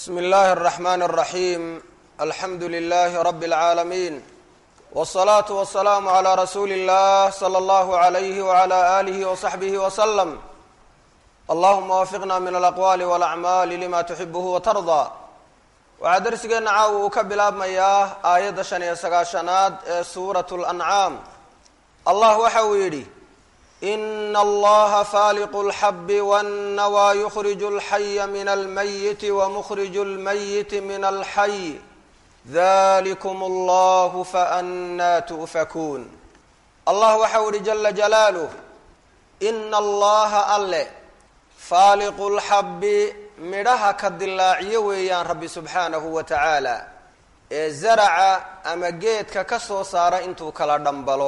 bsmi اllahi الرحmn الرaحيm alxamdu لlh rb العaalمين والصlaaة والسlاam عlى rasuuli الlah slى اllah عlyh وعlى آlih وصaxbih وsلم allahuma wafiqna min alaqwaali walacmaali lima tuxibuhu watardaa waxaa darsigeenna caawa uu ka bilaabmayaa aayadda shan iyo sagaashanaad ee suuratu lancaam allah waxa uu yidhi ina allaha faaliqu lxabi wannawaa yukhriju alxaya min almayiti wamukhriju lmayiti min alxay dalikum allahu faannaa tu'fakuun allah waxa uu yihi jala jalaaluh ina allaha alle faaliqu lxabbi midhaha ka dilaaciyo weeyaan rabbi subxaanahu wa tacaala ee zaraca ama geedka ka soo saara intuu kala dhambalo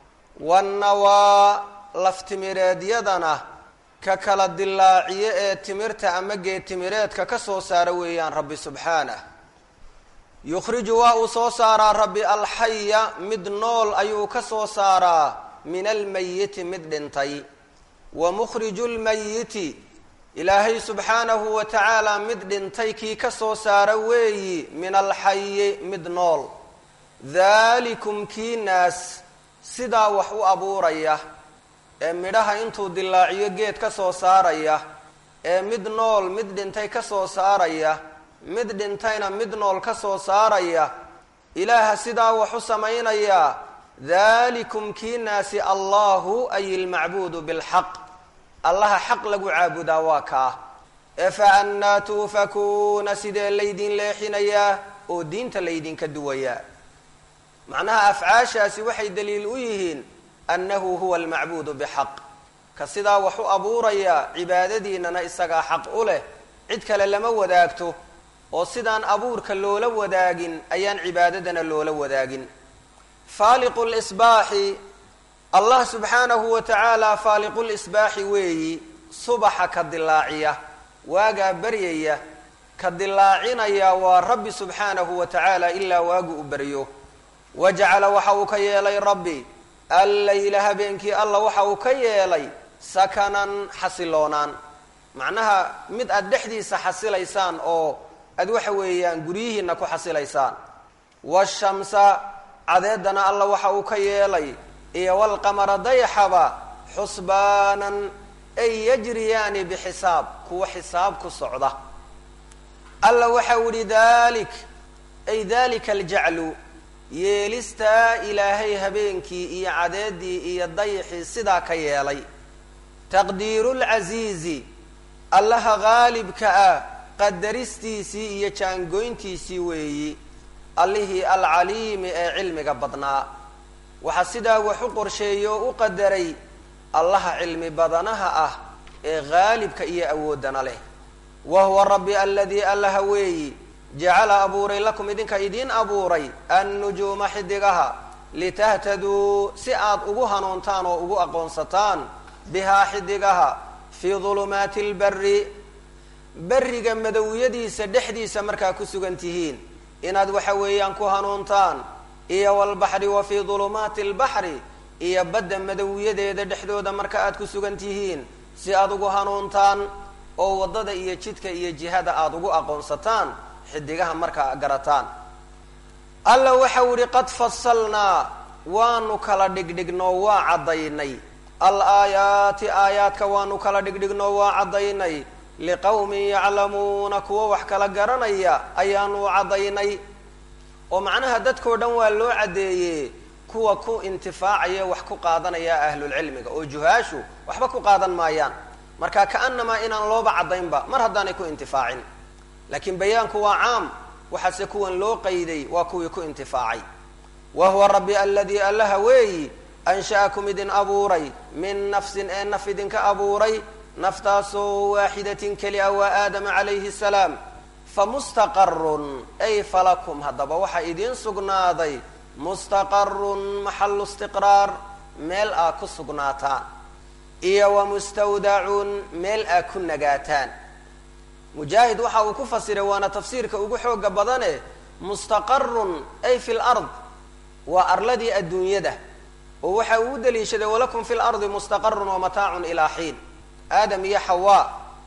wannawaa laftimireedyadana ka kala dilaaciyo ee timirta ama geed timireedka ka soo saara weeyaan rabbi subxaanah yukhriju waa uu soo saaraa rabbi alxaya mid nool ayuu ka soo saaraa min almayiti mid dhintay wa mukhriju lmayiti ilaahay subxaanahu wa tacaala mid dhintay kii ka soo saara weeyi min alxayi mid nool daalikum kii naas sidaa wax u abuuraya ee midhaha intuu dilaaciyo geed ka soo saaraya ee mid nool mid dhintay ka soo saaraya mid dhintayna mid nool ka soo saaraya ilaaha sidaa wax u samaynayaa daalikum kii naasi allahu ay ilmacbuudu bilxaq allaha xaq lagu caabudaa waa kaa ee fa annaa tuufakuuna sidee laydin leexinayaa oo diinta laydinka duwayaa macnaha afcaashaasi waxay daliil u yihiin annahu huwa almacbuudu bixaq ka sidaa wax u abuuraya cibaadadiinana isagaa xaq u leh cid kale lama wadaagto oo sidaan abuurka loola wadaagin ayaan cibaadadana loola wadaagin faaliqu lsbaaxi allah subxaanahu wa tacaala faaliqulisbaaxi weeyi subaxa ka dilaaciya waagaa baryaya ka dilaacinaya waa rabbi subxaanahu wa tacaala ilaa waagu u baryo wajacala waxa uu ka yeelay rabbi allayla habeenkii alla waxa uu ka yeelay sakanan xasiloonaan macnaha mid aada dhexdiisa xasilaysaan oo aad waxa weeyaan guryihiina ku xasilaysaan washamsa cadeedana alla waxa uu ka yeelay iyo walqamara dayaxaba xusbaanan ay yajriyaani bixisaab kuwa xisaab ku socda alla waxa u yihi dalik ay dalika aljaclu yeelistaa ilaahay habeenkii iyo cadeedii iyo dayaxii sidaa ka yeelay taqdiiru lcasiizi allaha qaalibka ah qadaristiisii iyo jaangoyntiisii weeyi allihii alcaliimi ee cilmiga badnaa waxaa sidaa wax u qorsheeyey oo u qadaray allaha cilmi badanaha ah ee qaalibka iyo awooddana leh wa huwa rabbi aladii allaha weeyi jacala abuuray lakum idinka idiin abuuray annujuuma xidigaha litahtaduu si aad ugu hanuuntaan oo ugu aqoonsataan bihaa xidigaha fii dulumaati lbari beriga madowyadiisa dhexdiisa markaa ku sugan tihiin inaad waxa weeyaan ku hanuuntaan iyo walbaxri wa fii dulumaati albaxri iyo badda madowyadeeda dhexdooda marka aad ku sugan tihiin si aad ugu hanuuntaan oo waddada iyo jidka iyo jihada aada ugu aqoonsataan xidigaha markaa garataan alla waxau yihi qad fasalnaa waanu kala dhigdhignoo waa caddaynay al aayaati aayaadka waanu kala dhigdhignoo waa caddaynay liqowmin yaclamuuna kuwa wax kala garanaya ayaanu caddaynay oo macnaha dadkao dhan waa loo caddeeyey kuwa ku intifaacaya wax ku qaadanaya ahlulcilmiga oo juhaashu waxba ku qaadan maayaan marka ka'anamaa inaan looba caddaynba mar haddaanay ku intifaacin laakiin bayaanku waa caam waxaase kuwan loo qayday waa kuwii ku intifaacay wa huwa rabbi aladii allaha weeyi ansha'akum idin abuuray min nafsin ee naf idinka abuuray naftaasoo waaxidatin keli a waa aadama calayhi salaam famustaqarun ay falakum haddaba waxaa idiin sugnaaday mustaqarun maxalu istiqraar meel aa ku sugnaataan iyo wa mustawdacun meel aa ku nagaataan mujaahid waxa uu ku fasiray waana tafsiirka ugu xooga badane mustaqarun ay fi lard waa arladii adduunyada oo waxa uu u daliishaday walakum fi lardi mustaqarun wa mataacun ilaa xiin aadam iyo xawaa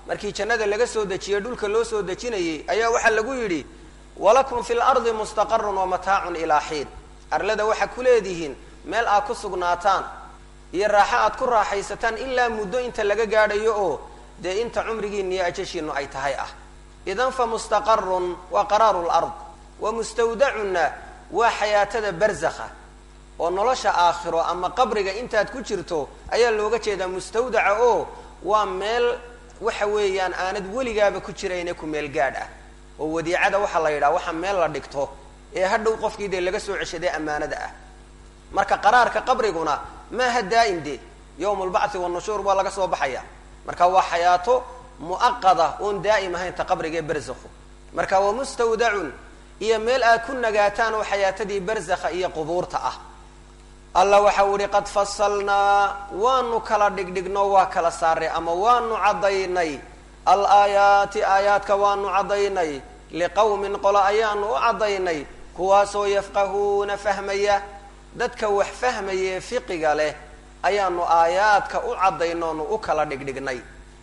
markii jannada laga soo dejiye dhulka loo soo dejinayey ayaa waxaa lagu yidhi walakum fi lardi mustaqarun wa mataacun ilaa xiin arlada waxaa ku leedihiin meel aad ku sugnaataan iyo raaxo aad ku raaxaysataan ilaa muddo inta laga gaadhayo oo dee inta cumrigiina iyo ajashiinu ay tahay ah idan fa mustaqarun waa qaraaru lard wa mustawdacunna waa xayaatada barzakha oo nolosha aakhiro ama qabriga intaad ku jirto ayaa looga jeedaa mustawdaca oo waa meel waxa weeyaan aanad weligaaba ku jirayne ku meel gaadh ah oo wadiicada waxaa la yidhaha waxa meel la dhigto ee hadhow qofkii dee laga soo ceshaday ammaanada ah marka qaraarka qabriguna maaha daa'im de yowm lbacthi wanushuur waa laga soo baxaya marka waa xayaato mu'aqada oon daa'im ahayn ta qabrigae barzakhu marka waa mustawdacun iyo meel aad ku nagaataan oo xayaatadii barzakha iyo qubuurta ah alla waxau ihi qad fasalnaa waanu kala dhigdhigno waa kala saaray ama waanu caddaynay alaayaati aayaadka waanu caddaynay liqowmin qolo ayaanu u caddaynay kuwaasoo yafqahuuna fahmaya dadka wax fahmaya ee fiqiga leh ayaanu aayaadka u caddaynoonu u kala dhigdhignay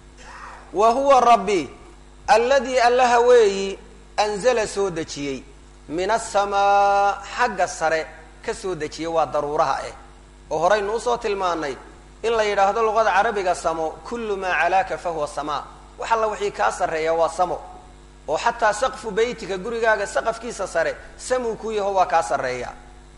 wa huwa rabbi alladii allaha weeyi anzala soo dejiyey min asamaa xagga sare ka soo dejiyey waa daruuraha ah oo horaynu usoo tilmaanay in la yidhaahdo luqada carabiga samo kullu maa calaaka fahuwa samaa wax alla wixii kaa sarreeya waa samo oo xataa saqfu beytika gurigaaga saqafkiisa sare samuu ku yaho waa kaa sarreeya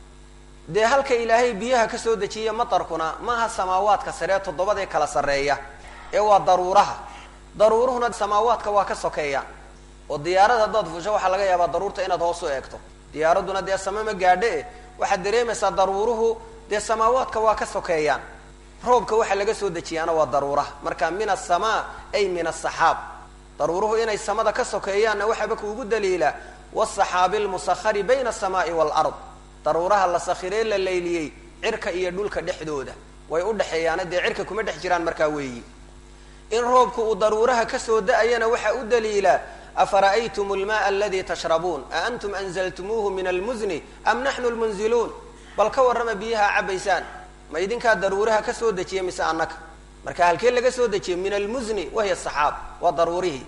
dee halka ilaahay biyaha ka soo dejiya matarkuna maaha samaawaadka saree toddobadee kala sarreeya ee waa daruuraha daruuruhuna samaawaadka waa ka sokeeya oo diyaarad haddaad fusho waxaa laga yaabaa daruurta inaad hoos u eegto diyaaradduna dee sama ma gaadhe eh waxaad dareemaysaa daruuruhu dee samaawaadka waa ka sokeeyaan roobka waxaa laga soo dejiyaana waa daruuraha marka min asamaa ay min asaxaab daruuruhu inay samada ka sokeeyaanna waxaaba kuugu daliila wasaxaabi lmusahari bayna asamaai waalard daruuraha la sakhiree la layliyey cirka iyo dhulka dhexdooda way u dhexeeyaana dee cirka kuma dhex jiraan markaa weeyi in roobku uu daruuraha kasoo da-ayana waxaa u daliila afara'aytum lmaaa aladii tashrabuun a antum anzaltumuuhu min almuzni am naxnu lmunziluun bal ka warrama biyaha cabaysaan ma idinkaa daruuraha ka soo dejiya mise annaka marka halkee laga soo dejiyay min almuzni wahiya saxaab waa daruurihii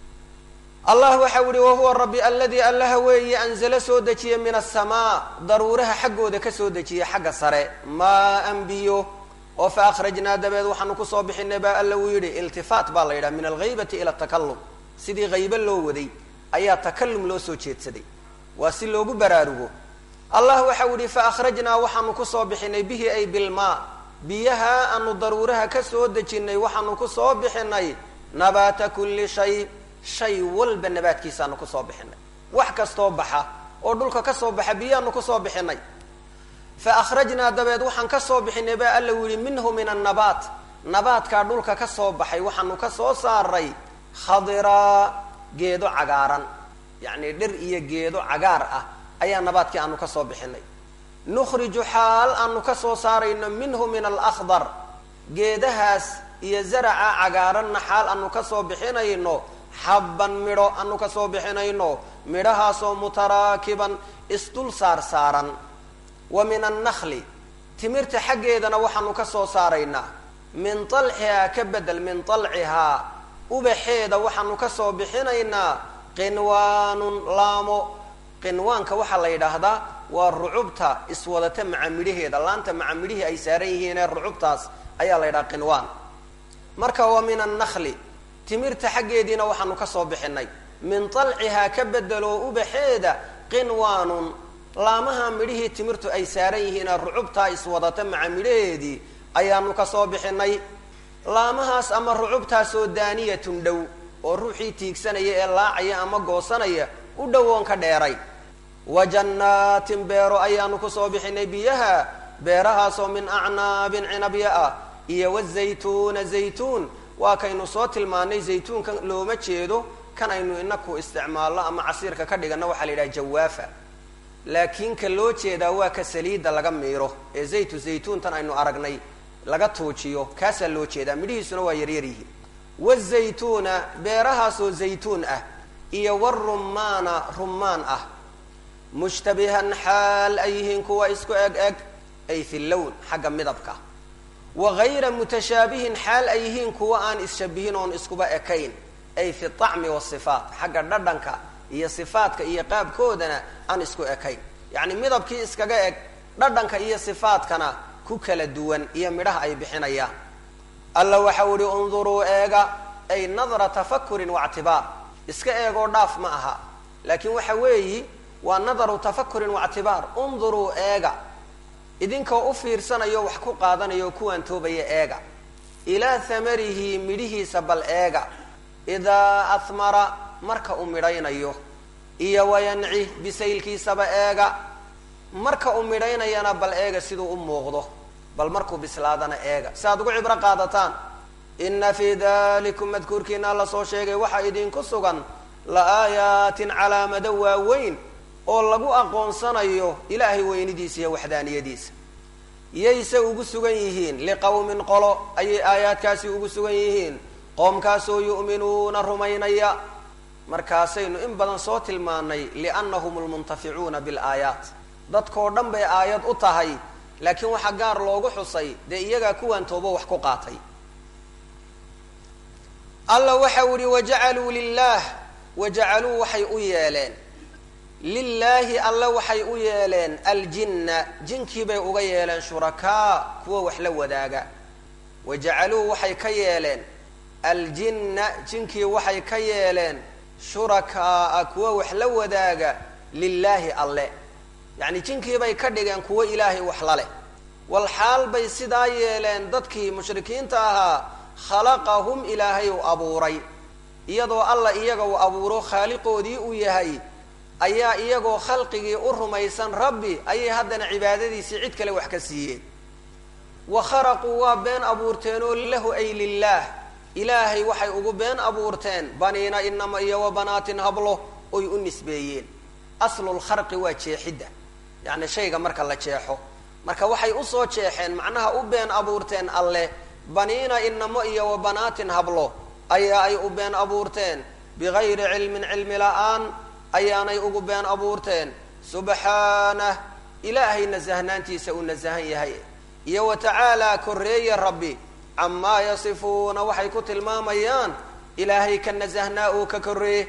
allah waxau yihi wahuwa rabbi aladii allaha weeye anzala soo dejiya min asamaa daruuraha xaggooda kasoo dejiya xagga sare maa an biyo oo fa akhrajnaa dabeed waxaanu kusoo bixinay baa alla uu yidhi iltifaat baa la yidhaha min alghaybati ila takalum sidii haybe loo waday ayaa takalum loo soo jeedsaday waa si loogu baraarugo allah waxau yihi fa akhrajnaa waxaanu kusoo bixinay bihi ay bilmaa biyaha aanu daruuraha ka soo dejinay waxaanu kusoo bixinay nabaata kulli shay shay walba nabaadkiisaanu kusoo bixinay wax kastoo baxa oo dhulka kasoo baxa biyahaanu kusoo bixinay fa akhrajnaa dabeed waxaan kasoo bixinay baa alla yihi minhu min annabaat nabaadkaa dhulka kasoo baxay waxaanu kasoo saaray khadiraa geedo cagaaran yacni dhir iyo geedo cagaar ah ayaa nabaadkii aanu kasoo bixinay nukhriju xaal aanu kasoo saarayno minhu min alakhdar geedahaas iyo zaraca cagaaranna xaal aanu kasoo bixinayno xabban midho aanu kasoo bixinayno midhahaasoo mutaraakiban isdul saar saaran wa min annakli timirta xaggeedana waxaanu kasoo saaraynaa min talxihaa ka bedel min talcihaa ubaxeeda waxaanu kasoo bixinaynaa qinwaanun laamo qinwaanka waxaa la yidhaahdaa waa rucubta iswadata maca midhaheeda laanta maca midhihii ay saaran yihiinee rucubtaas ayaa la yidhaha qinwaan marka wa min annakli timirta xaggeediina waxaanu kasoo bixinay min talcihaa ka bedeloo ubaxeeda qinwaanun laamaha midhihii timirtu ay saaran yihiinee rucubtaa iswadata maca midhaheedii ayaanu kasoo bixinay laamahaas ama rucubtaasoo daaniyatun dhow oo ruuxii tiigsanaya ee laacaya ama goosanaya u dhowoon ka dheeray wa jannaatin beero ayaanu kusoo bixinay biyaha beerahaasoo min acnaabin cinabya ah iyo wazaytuuna zaytuun waa kaynu soo tilmaanay zaytuunkan looma jeedo kan aynu inaku isticmaalno ama casiirka ka dhigano waxaa la yidhaha jawaafa laakiin ka loo jeedaa waa ka saliidda laga miiro ee zaytu zaytuuntan aynu aragnay laga tuujiyo kaasaa loo jeedaa midhihiisuna waa yaryar yihiin wazaytuuna beerahaasoo zaytuun ah iyo warumaana rumaan ah mushtabihan xaal ay yihiin kuwa isku eg eg ay fi lown xagga midabka wa gayra mutashaabihin xaal ay yihiin kuwa aan isshabihin oon iskuba ekayn ay fi طacmi wasifaat xagga dhadhanka iyo sifaadka iyo qaabkoodana aan isku ekayn yacni midabkii iskaga eg dhadhanka iyo sifaadkana ku kala duwan iyo midhaha ay bixinayaan alla waxau ihi unduruu eega ay nadra tafakurin waictibaar iska eegoo dhaaf ma aha laakiin waxa weeyi waa nadaru tafakurin waictibaar unduruu eega idinkoo u fiirsanayo wax ku qaadanayo kuwaan toobaya eega ilaa hamarihi midhihiisa bal eega idaa ahmara marka uu midhaynayo iyo wayanci bisaylkiisaba eega marka uu midhaynayana bal eega siduu u muuqdo bal markuu bislaadana eega si aad ugu cibro qaadataan ina fii dalikum madkuurkiina alla soo sheegay waxaa idinku sugan la aayaatin calaamado waaweyn oo lagu aqoonsanayo ilaahay weynidiisa iyo waxdaaniyadiisa yayse ugu sugan yihiin liqowmin qolo ayay aayaadkaasi ugu sugan yihiin qoomkaasoo yu'minuuna rumaynaya markaasaynu in badan soo tilmaanay liannahum lmuntaficuuna bilaayaat dadkoo dhan bay aayad u tahay laakiin waxaa gaar loogu xusay dee iyagaa kuwaan toobo wax ku qaatay alla waxau ihi wajacaluu lilah wajacaluu waxay u yeeleen lilaahi alle waxay u yeeleen aljinna jinkii bay uga yeeleen shurakaa kuwa wax la wadaaga wajacaluu waxay ka yeeleen aljinna jinkii waxay ka yeeleen shurakaaa kuwa wax la wadaaga lilaahi alle yacni jinkii bay ka dhigeen kuwo ilaahay wax la leh wal xaal bay sidaa yeeleen dadkii mushrikiinta ahaa khalaqahum ilaahay u abuuray iyadoo alla iyaga uu abuuro khaaliqoodii uu yahay ayaa iyagoo khalqigii u rumaysan rabbi ayay haddana cibaadadiisii cid kale wax ka siiyeen wa kharaquu waa been abuurteenoo lahu ay lilaah ilaahay waxay ugu been abuurteen baniina inama iyo wa banaatin hablo oy u nisbeeyeen aslulkharqi waa jeexidda yacni shayga marka la jeexo marka waxay usoo jeexeen macnaha u been abuurteen alleh baniina inamo iyo wa banaatin hablo ayaa ay u been abuurteen bigayri cilmin cilmi la-aan ayaanay ugu been abuurteen subxaanah ilaahay nasahnaantiisa uu nasahan yahay iyo wa tacaalaa korreeye rabbi camaa yasifuuna waxay ku tilmaamayaan ilaahay ka nasahnaa uu ka korreeye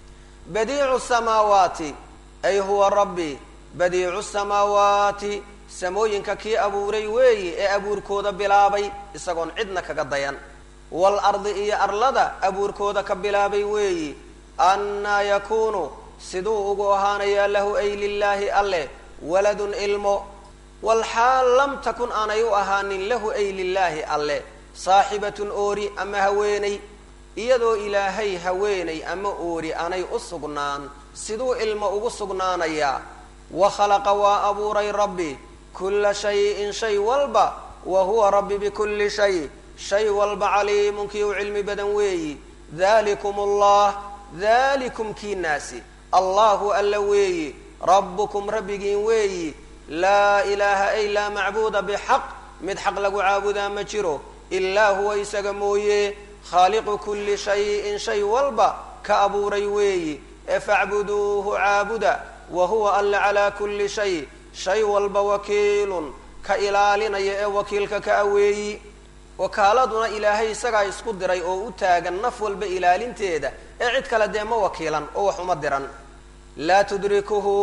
badiicu samaawaati ay huwa rabbi badiicu samaawaati samooyinka kii abuuray weeyi ee abuurkooda bilaabay isagoon cidna kaga dayan wal ardi iyo arlada abuurkooda ka bilaabay weeyi annaa yakuunu siduu ugu ahaanayaa lahu ay lilaahi alleh waladun ilmo walxaal lam takun aanay u ahaanin lahu ay lilaahi alleh saaxibatun oori ama haweeney iyadoo ilaahay haweeney ama oori aanay u sugnaan siduu ilmo ugu sugnaanayaa wa khalaqa waa abuuray rabbi kulla shayin shay walba wa huwa rabbi bikulli shay shay walba caliimun kii u cilmi badan weeyi dalikum allah dalikum kii naasi allahu alla weeyi rabbukum rabbigiin weeyi laa ilaaha ay laa macbuuda bixaq mid xaq lagu caabudaa ma jiro ilaa huwa isaga mooye khaaliqu kulli shayin shay walba ka abuuray weeyi ee facbuduuhu caabuda wa huwa alla calaa kulli shay shay walba wakiilun ka ilaalinaya ee wakiilka ka aweeyi wakaaladuna ilaahay isagaa isku diray oo u taagan naf walba ilaalinteeda ee cid kale dee ma wakiilan oo wax uma diran laa tudrikuhu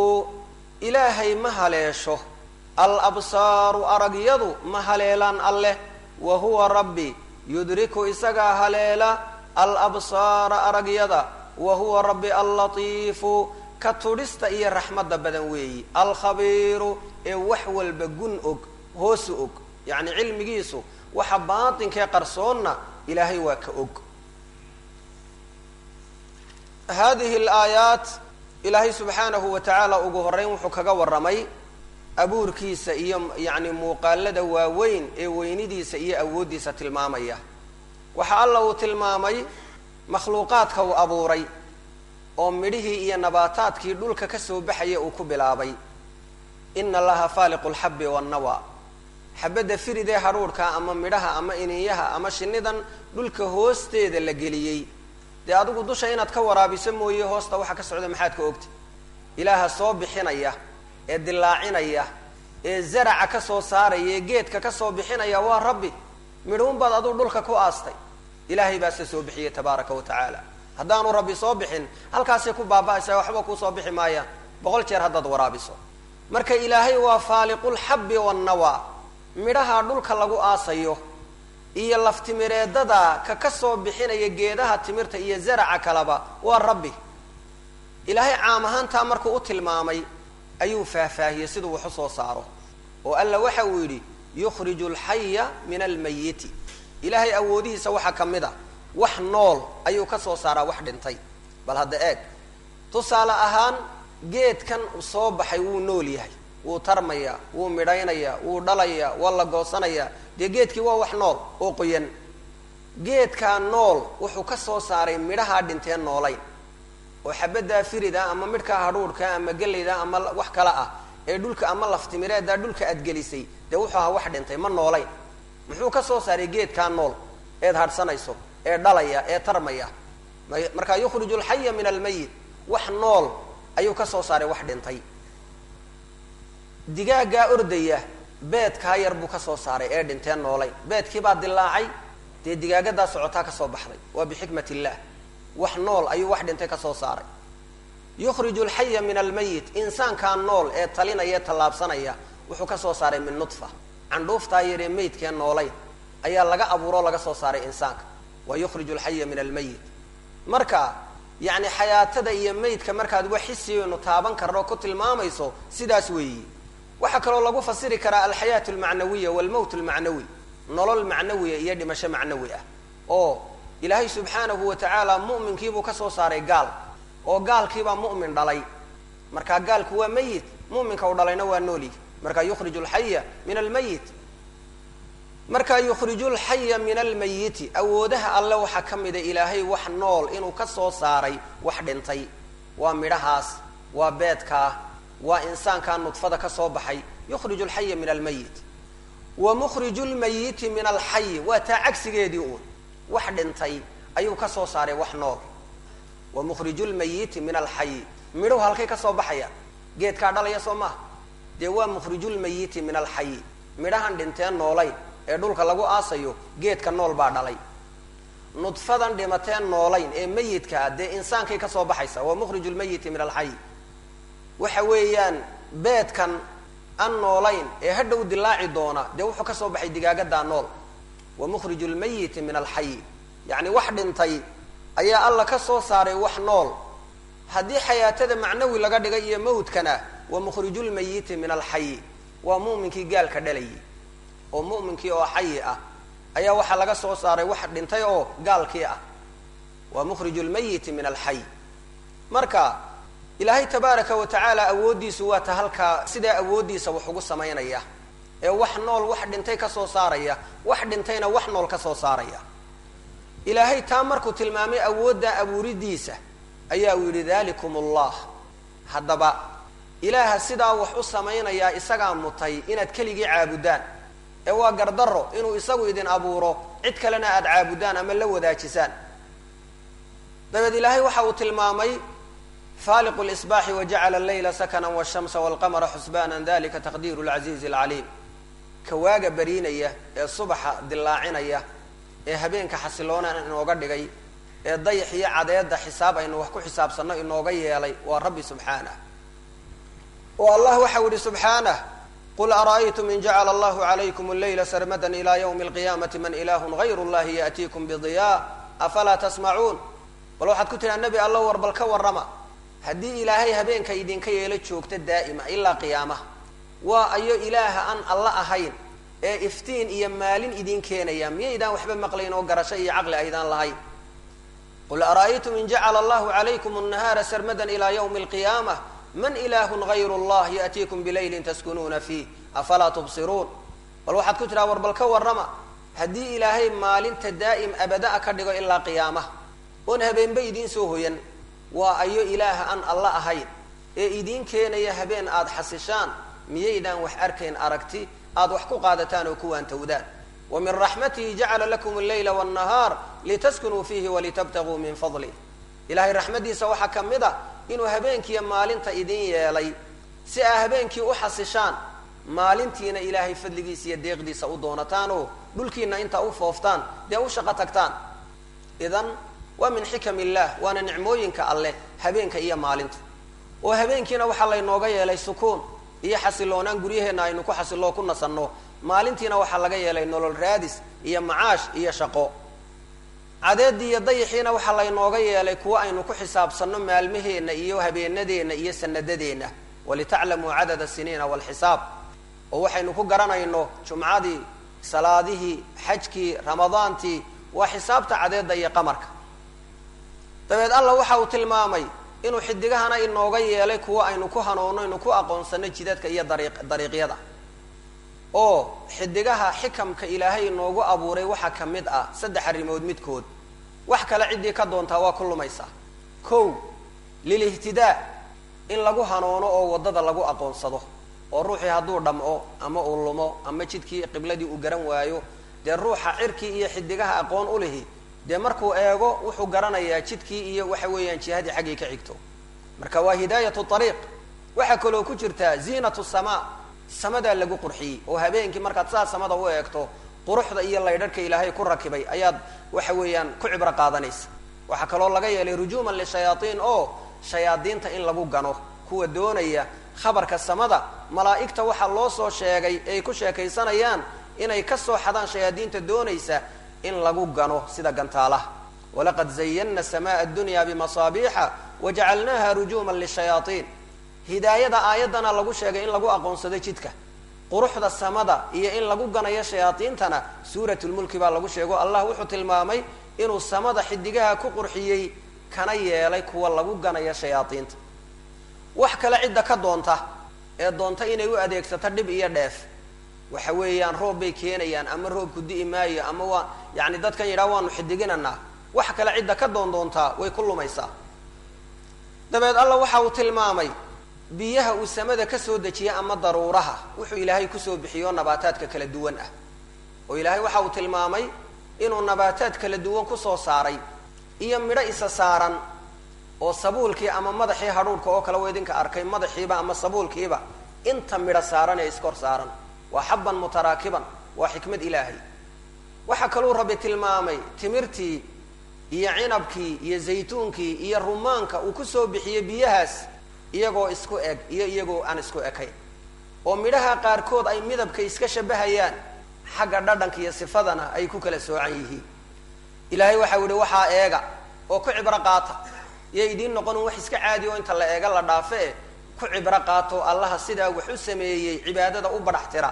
ilaahay ma haleesho al absaaru aragyadu ma haleelaan alleh wa huwa rabbi yudriku isagaa haleela al absaara aragyada wa huwa rabbi allatiifu ka tudhista iyo raxmadda badan weeyi alkhabiiru ee wax walba gun og hoosu og yacni cilmigiisu waxa baatinkee qarsoonna ilaahay waa ka og hadihi alaayaat ilaahay subxaanahu wa tacaala ugu horeyn wuxuu kaga warramay abuurkiisa iyo yacni muuqaalada waaweyn ee weynidiisa iyo awooddiisa tilmaamaya waxa alla uu tilmaamay makhluuqaadka uu abuuray oo midhihii iyo nabaataadkii dhulka ka soo baxaya uu ku bilaabay ina allaha faaliqu lxabbi wannawa xabadda firidee hadhuudhka ama midhaha ama ininyaha ama shinidan dhulka hoosteeda la geliyey dee adigu dusha inaad ka waraabiso mooye hoosta waxa ka socda maxaad ka ogta ilaaha soo bixinaya ee dilaacinaya ee zaraca ka soo saaraya ee geedka ka soo bixinaya waa rabbi midhuun baad aduu dhulka ku aastay ilaahay baase soo bixiyey tabaaraka wa tacaala haddaanu rabbi soo bixin halkaasay ku baaba'aysaa waxba kuu soo bixi maayaan boqol jeer haddaad waraabiso marka ilaahay waa faaliqulxabbi wannawa midhaha dhulka lagu aasayo iyo laftimireedada ka ka soo bixinaya geedaha timirta iyo zaraca kaleba waa rabbi ilaahay caam ahaantaa markuu u tilmaamay ayuu faahfaahiyey siduu wax u soo saaro oo alla waxa uu yidhi yukhriju alxaya min almayiti ilaahay awoodihiisa waxaa ka mid a wax nool ayuu ka soo saaraa wax dhintay bal hadda eeg tusaale ahaan geedkan soo baxay wuu nool yahay wuu tarmayaa wuu midhaynayaa wuu dhalayaa waa la goosanayaa dee geedkii waa wax nool oo qoyan geedkaa nool wuxuu ka soo saaray midhahaa dhinteen noolayn oo xabaddaa firida ama midhkaa hadhuudhka ama gelayda ama wax kale ah ee dhulka ama laftimireeddaa dhulka aad gelisay dee wuxuu ahaa wax dhintay ma noolayn muxuu ka soo saaray geedkaa nool eed hadhsanayso ee dhalaya ee tarmaya markaa yukhriju alxaya min almayit wax nool ayuu ka soo saaray wax dhintay digaaggaa ordaya beedkaa yar buu ka soo saaray ee dhinteen noolayn beedkiibaa dilaacay dee digaagadaa socotaa ka soo baxday waa bixikmat illah wax nool ayuu wax dhintay ka soo saaray yukhriju alxaya min almayit insaankaa nool ee talinaya ee tallaabsanaya wuxuu ka soo saaray min nudfa candhuuftaa yaree maydkee noolayn ayaa laga abuuroo laga soo saaray insaanka wa yukhriju alxaya min almayit marka yacni xayaatada iyo maydka markaad wax xisiyaynu taaban karno ku tilmaamayso sidaas weeyi waxaa kaloo lagu fasiri karaa alxayaat almacnawiya walmowt almacnawi nolol macnawiya iyo dhimasho macnawi ah oo ilaahay subxaanahu wa tacaala mu'minkiibuu ka soo saaray gaal oo gaalkiibaa mu'min dhalay markaa gaalku waa mayit mu'minka u dhalayna waa nooli markaa yukhriju alxaya min almayit markaa yukhriju lxaya min almayiti awoodaha alle waxaa ka mida ilaahay wax nool inuu ka soo saaray wax dhintay waa midhahaas waa beedkaa waa insaankaa nudfada ka soo baxay yukhriju alxaya min almayit wa mukhriju lmayiti min alxayi waa taa cagsigeedii uun wax dhintay ayuu ka soo saaray wax nool wa mukhriju lmayiti min alxayi midhuhu halkay ka soo baxaya geedkaa dhalaya soo maha dee waa mukhriju lmayiti min alxayi midhahan dhinteen noolayn ee dhulka lagu aasayo geedka nool baa dhalay nudfadan dhimateen noolayn ee mayidkaa dee insaankay ka soo baxaysa waa mukhriju lmayiti min alxayi waxa weeyaan beedkan an noolayn ee hadhow dilaaci doona dee wuxuu ka soo baxay digaagadaa nool wa mukhriju lmayiti min alxayi yacni wax dhintay ayaa alla ka soo saaray wax nool haddii xayaatada macnawi laga dhigay iyo mawdkana wa mukhriju lmayiti min alxayi waa mu'minkii gaalka dhalayay oo mu'minkii oo xayi ah ayaa waxaa laga soo saaray wax dhintay oo gaalkii ah waa mukhriju lmayiti min alxay marka ilaahay tabaaraka wa tacaala awooddiisu waa ta halkaa sidaa awooddiisa wax ugu samaynaya ee wax nool wax dhintay ka soo saaraya wax dhintayna wax nool ka soo saaraya ilaahay taa markuu tilmaamay awoodda abuuridiisa ayaa uu yidhi dalikum allah haddaba ilaaha sidaa wax u samaynayaa isagaa mutay inaad keligii caabudaan ee waa gardaro inuu isagu idin abuuro cid kalena aada caabudaan ama la wadaajisaan dabeed ilaahay waxa uu tilmaamay faaliqu lsbaaxi wajacala allayla sakana wshamsa walqamara xusbaana dalika taqdiiru lcasiizi alcaliim ka waaga bariinaya ee subaxa dilaacinaya ee habeenka xasiloona inooga dhigay ee dayax iyo cadeeda xisaab aynu wax ku xisaabsanno inooga yeelay waa rabbi subxaanah oo allah waxau yihi subxaanah qul ara'aytum in jacala allahu calaykum allayla sarmadan ila ywmi alqiyaamati man ilaahu gayru llahi yaatiikum bidiyaa afalaa tasmacuun bal waxaad ku tidhaa nebi allo war bal ka warrama haddii ilaahay habeenka idinka yeelo joogta daa'ima ilaa qiyaamaha waa ayo ilaaha aan alla ahayn ee iftiin iyo maalin idin keenaya miyaydaan waxba maqlayn oo garasho iyo caqli aydaan lahayn qul ara'aytum in jacala allahu calaykum annahaara sarmadan ila ywmi alqiyaamah man ilaahun gayru llah yaatiikum bilaylin taskunuuna fiih afalaa tubsiruun bal waxaad ku tidhaha war bal ka warrama haddii ilaahay maalinta daa'im abada-a ka dhigo ilaa qiyaamaha oon habeenba idiin soo hoyan waa ayo ilaaha aan alla ahayn ee idiin keenaya habeen aada xasishaan miyaydaan wax arkayn aragti aada wax ku qaadataan oo ku waantowdaan wa min raxmatihi jacala lakum alleyla wاnnahaar litaskunuu fiihi walitabtaguu min fadlih ilahay raxmaddiisa waxaa ka mid a inuu habeenkiiyo maalinta idin yeelay si aa habeenkii u xasishaan maalintiina ilaahay fadligiisa iyo deeqdiisa u doonataan oo dhulkiina intaa u fooftaan dee u shaqo tagtaan idan waa min xikam illah waana nicmooyinka alleh habeenka iyo maalinta oo habeenkiina waxaa laynooga yeelay sukuun iyo xasiloonaan guryaheenna aynu ku xasiloo ku nasanno maalintiina waxaa laga yeelay nolol raadis iyo macaash iyo shaqo cadeedii iyo dayixiina waxaa laynooga yeelay kuwo aynu ku xisaabsanno maalmaheenna iyo habeenadeenna iyo sanadadeenna walitaclamuu cadada siniina walxisaab oo waxaynu ku garanayno jumcadii salaadihii xajkii ramadaantii waa xisaabta cadeedda iyo qamarka dabeed alla waxa uu tilmaamay inuu xidigahana inooga yeelay kuwo aynu ku hanuunno aynu ku aqoonsano jidadka iyo dariiq dariiqyada oo xidigaha xikamka ilaahay inoogu abuuray waxaa ka mid ah saddex arrimood midkood wax kale ciddii ka doontaa waa ku lumaysaa kow lilihtidaa in lagu hanuuno oo waddada lagu aqoonsado oo ruuxii hadduu dhamco ama uu lumo ama jidkii qibladii uu garan waayo dee ruuxa cirkii iyo xidigaha aqoon u lihi dee markuu eego wuxuu garanayaa jidkii iyo waxa weeyaan jihadii xaggii ka xigto marka waa hidaayatu ariiq waxaa kaloo ku jirtaa ziinatu samaa samadaa lagu qurxiyey oo habeenkii markaad saa samada u eegto quruxda iyo laydharhka ilaahay ku rakibay ayaad waxa weeyaan ku cibro qaadanaysa waxaa kaloo laga yeelay rujuuman lishayaatiin oo shayaadiinta in lagu gano kuwa doonaya khabarka samada malaa'igta waxaa loo soo sheegay ay ku sheekaysanayaan inay ka soo xadaan shayaadiinta doonaysa in lagu gano sida gantaalaha walaqad zayanna samaaa addunya bimasaabiixa wajacalnaaha rujuuman lishayaatiin hidaayada aayaddana lagu sheegay in lagu aqoonsado jidka quruxda samada iyo in lagu ganayo shayaadiintana suuratulmulki baa lagu sheego allah wuxuu tilmaamay inuu samada xidigaha ku qurxiyey kana yeelay kuwa lagu ganayo shayaadiinta wax kale cidda ka doonta ee doonta inay u adeegsato dhib iyo dheef waxa weeyaan roob bay keenayaan ama roobku di'i maayo ama waa yani dadkan yidhaha waanu xidiginanaa wax kale cidda ka doon doontaa way ku lumaysaa dabeed alla waxa uu tilmaamay biyaha uu samada ka soo dejiyay ama daruuraha wuxuu ilaahay kusoo bixiyo nabaataadka kala duwan ah oo ilaahay waxa uu tilmaamay inuu nabaataad kala duwan kusoo saaray iyo midho isa saaran oo sabuulkii ama madaxii hadhuudhka oo kale wa idinka arkay madaxiiba ama sabuulkiiba inta midho saaran ee iskor saaran waa xabban mutaraakiban waa xikmad ilaahay waxaa kaluu rabbi tilmaamay timirtii iyo cinabkii iyo zaytuunkii iyo rumaanka uu kusoo bixiyey biyahaas iyagoo isku eg iyo iyagoo aan isku ekayn oo midhaha qaarkood ay midabka iska shabahayaan xagga dhadhanka iyo sifadana ay ku kala soocan yihiin ilaahay waxau yihi waxaa eega oo ku cibro qaata iyo idiin noqonin wax iska caadi oo inta la eega la dhaafe e ku cibro qaato allaha sidaa wax u sameeyey cibaadada u badhax tira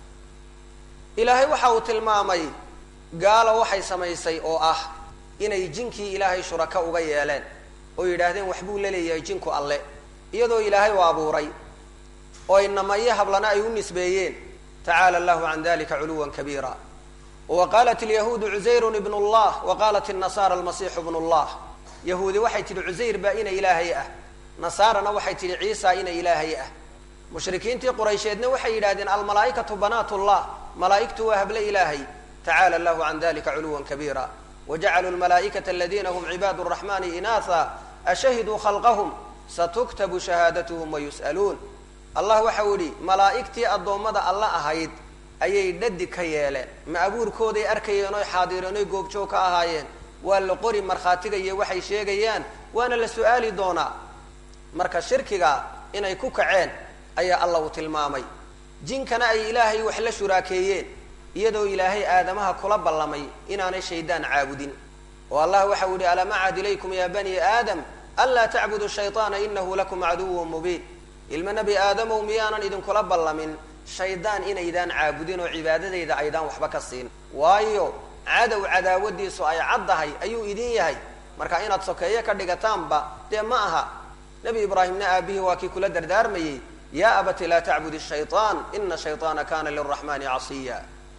ilaahay waxa uu tilmaamay gaalo waxay samaysay oo ah inay jinkii ilaahay shuraka uga yeeleen oo yidhaahdeen waxbuu la leeyahay jinku alle iyadoo ilaahay u abuuray oo inamayo hablana ay u nisbeeyeen tacaala allahu can dalika culuwan kabiira wa qaalat alyahuudu cusayrun ibn llah wa qaalat الnasaara almasiixu bnu llah yahuudi waxay tidhi cusayr baa ina ilaahay ah nasaarana waxay tidhi ciisa ina ilaahay ah mushrikiintii quraysheedna waxay yidhahdeen almalaa'ikatu banaat llah malaa'igtu waa hable ilaahay tacala allahu can dalika culuwan kabiira wajacaluu lmalaa'ikata aladina hum cibaadu raxmani inaatha ashahiduu khalqahum satuktabu shahaadatuhum wayus'aluun allah waxau yihi malaa'igtii addoommada alla ahayd ayay dhadi ka yeeleen ma abuurkooday arkayeen oy xaadireen oy goobjoog ka ahaayeen waa la qori markhaatiga iyo waxay sheegayaan waana la su-aali doonaa marka shirkiga inay ku kaceen ayaa allah uu tilmaamay jinkana ay ilaahay wax la shuraakeeyeen iyadoo ilaahay aadamaha kula ballamay inaanay shaydaan caabudin oo allah waxau yihi alam acad ilaykum ya bani aadam anlaa tacbudu shayطaana inahu lakum caduwun mubiin ilma nebi aadamow miyaanan idinkula ballamin shaydaan inaydaan caabudin oo cibaadadayda aydaan waxba ka siin waayo cadow cadaawadiisu ay caddahay ayuu idin yahay marka inaad sokeeyo ka dhigataanba dee ma aha nebi ibraahimna aabihii waa kii kula dardaarmayey ya abati laa tacbud shayطaan ina shayطaana kana liraxmani casiya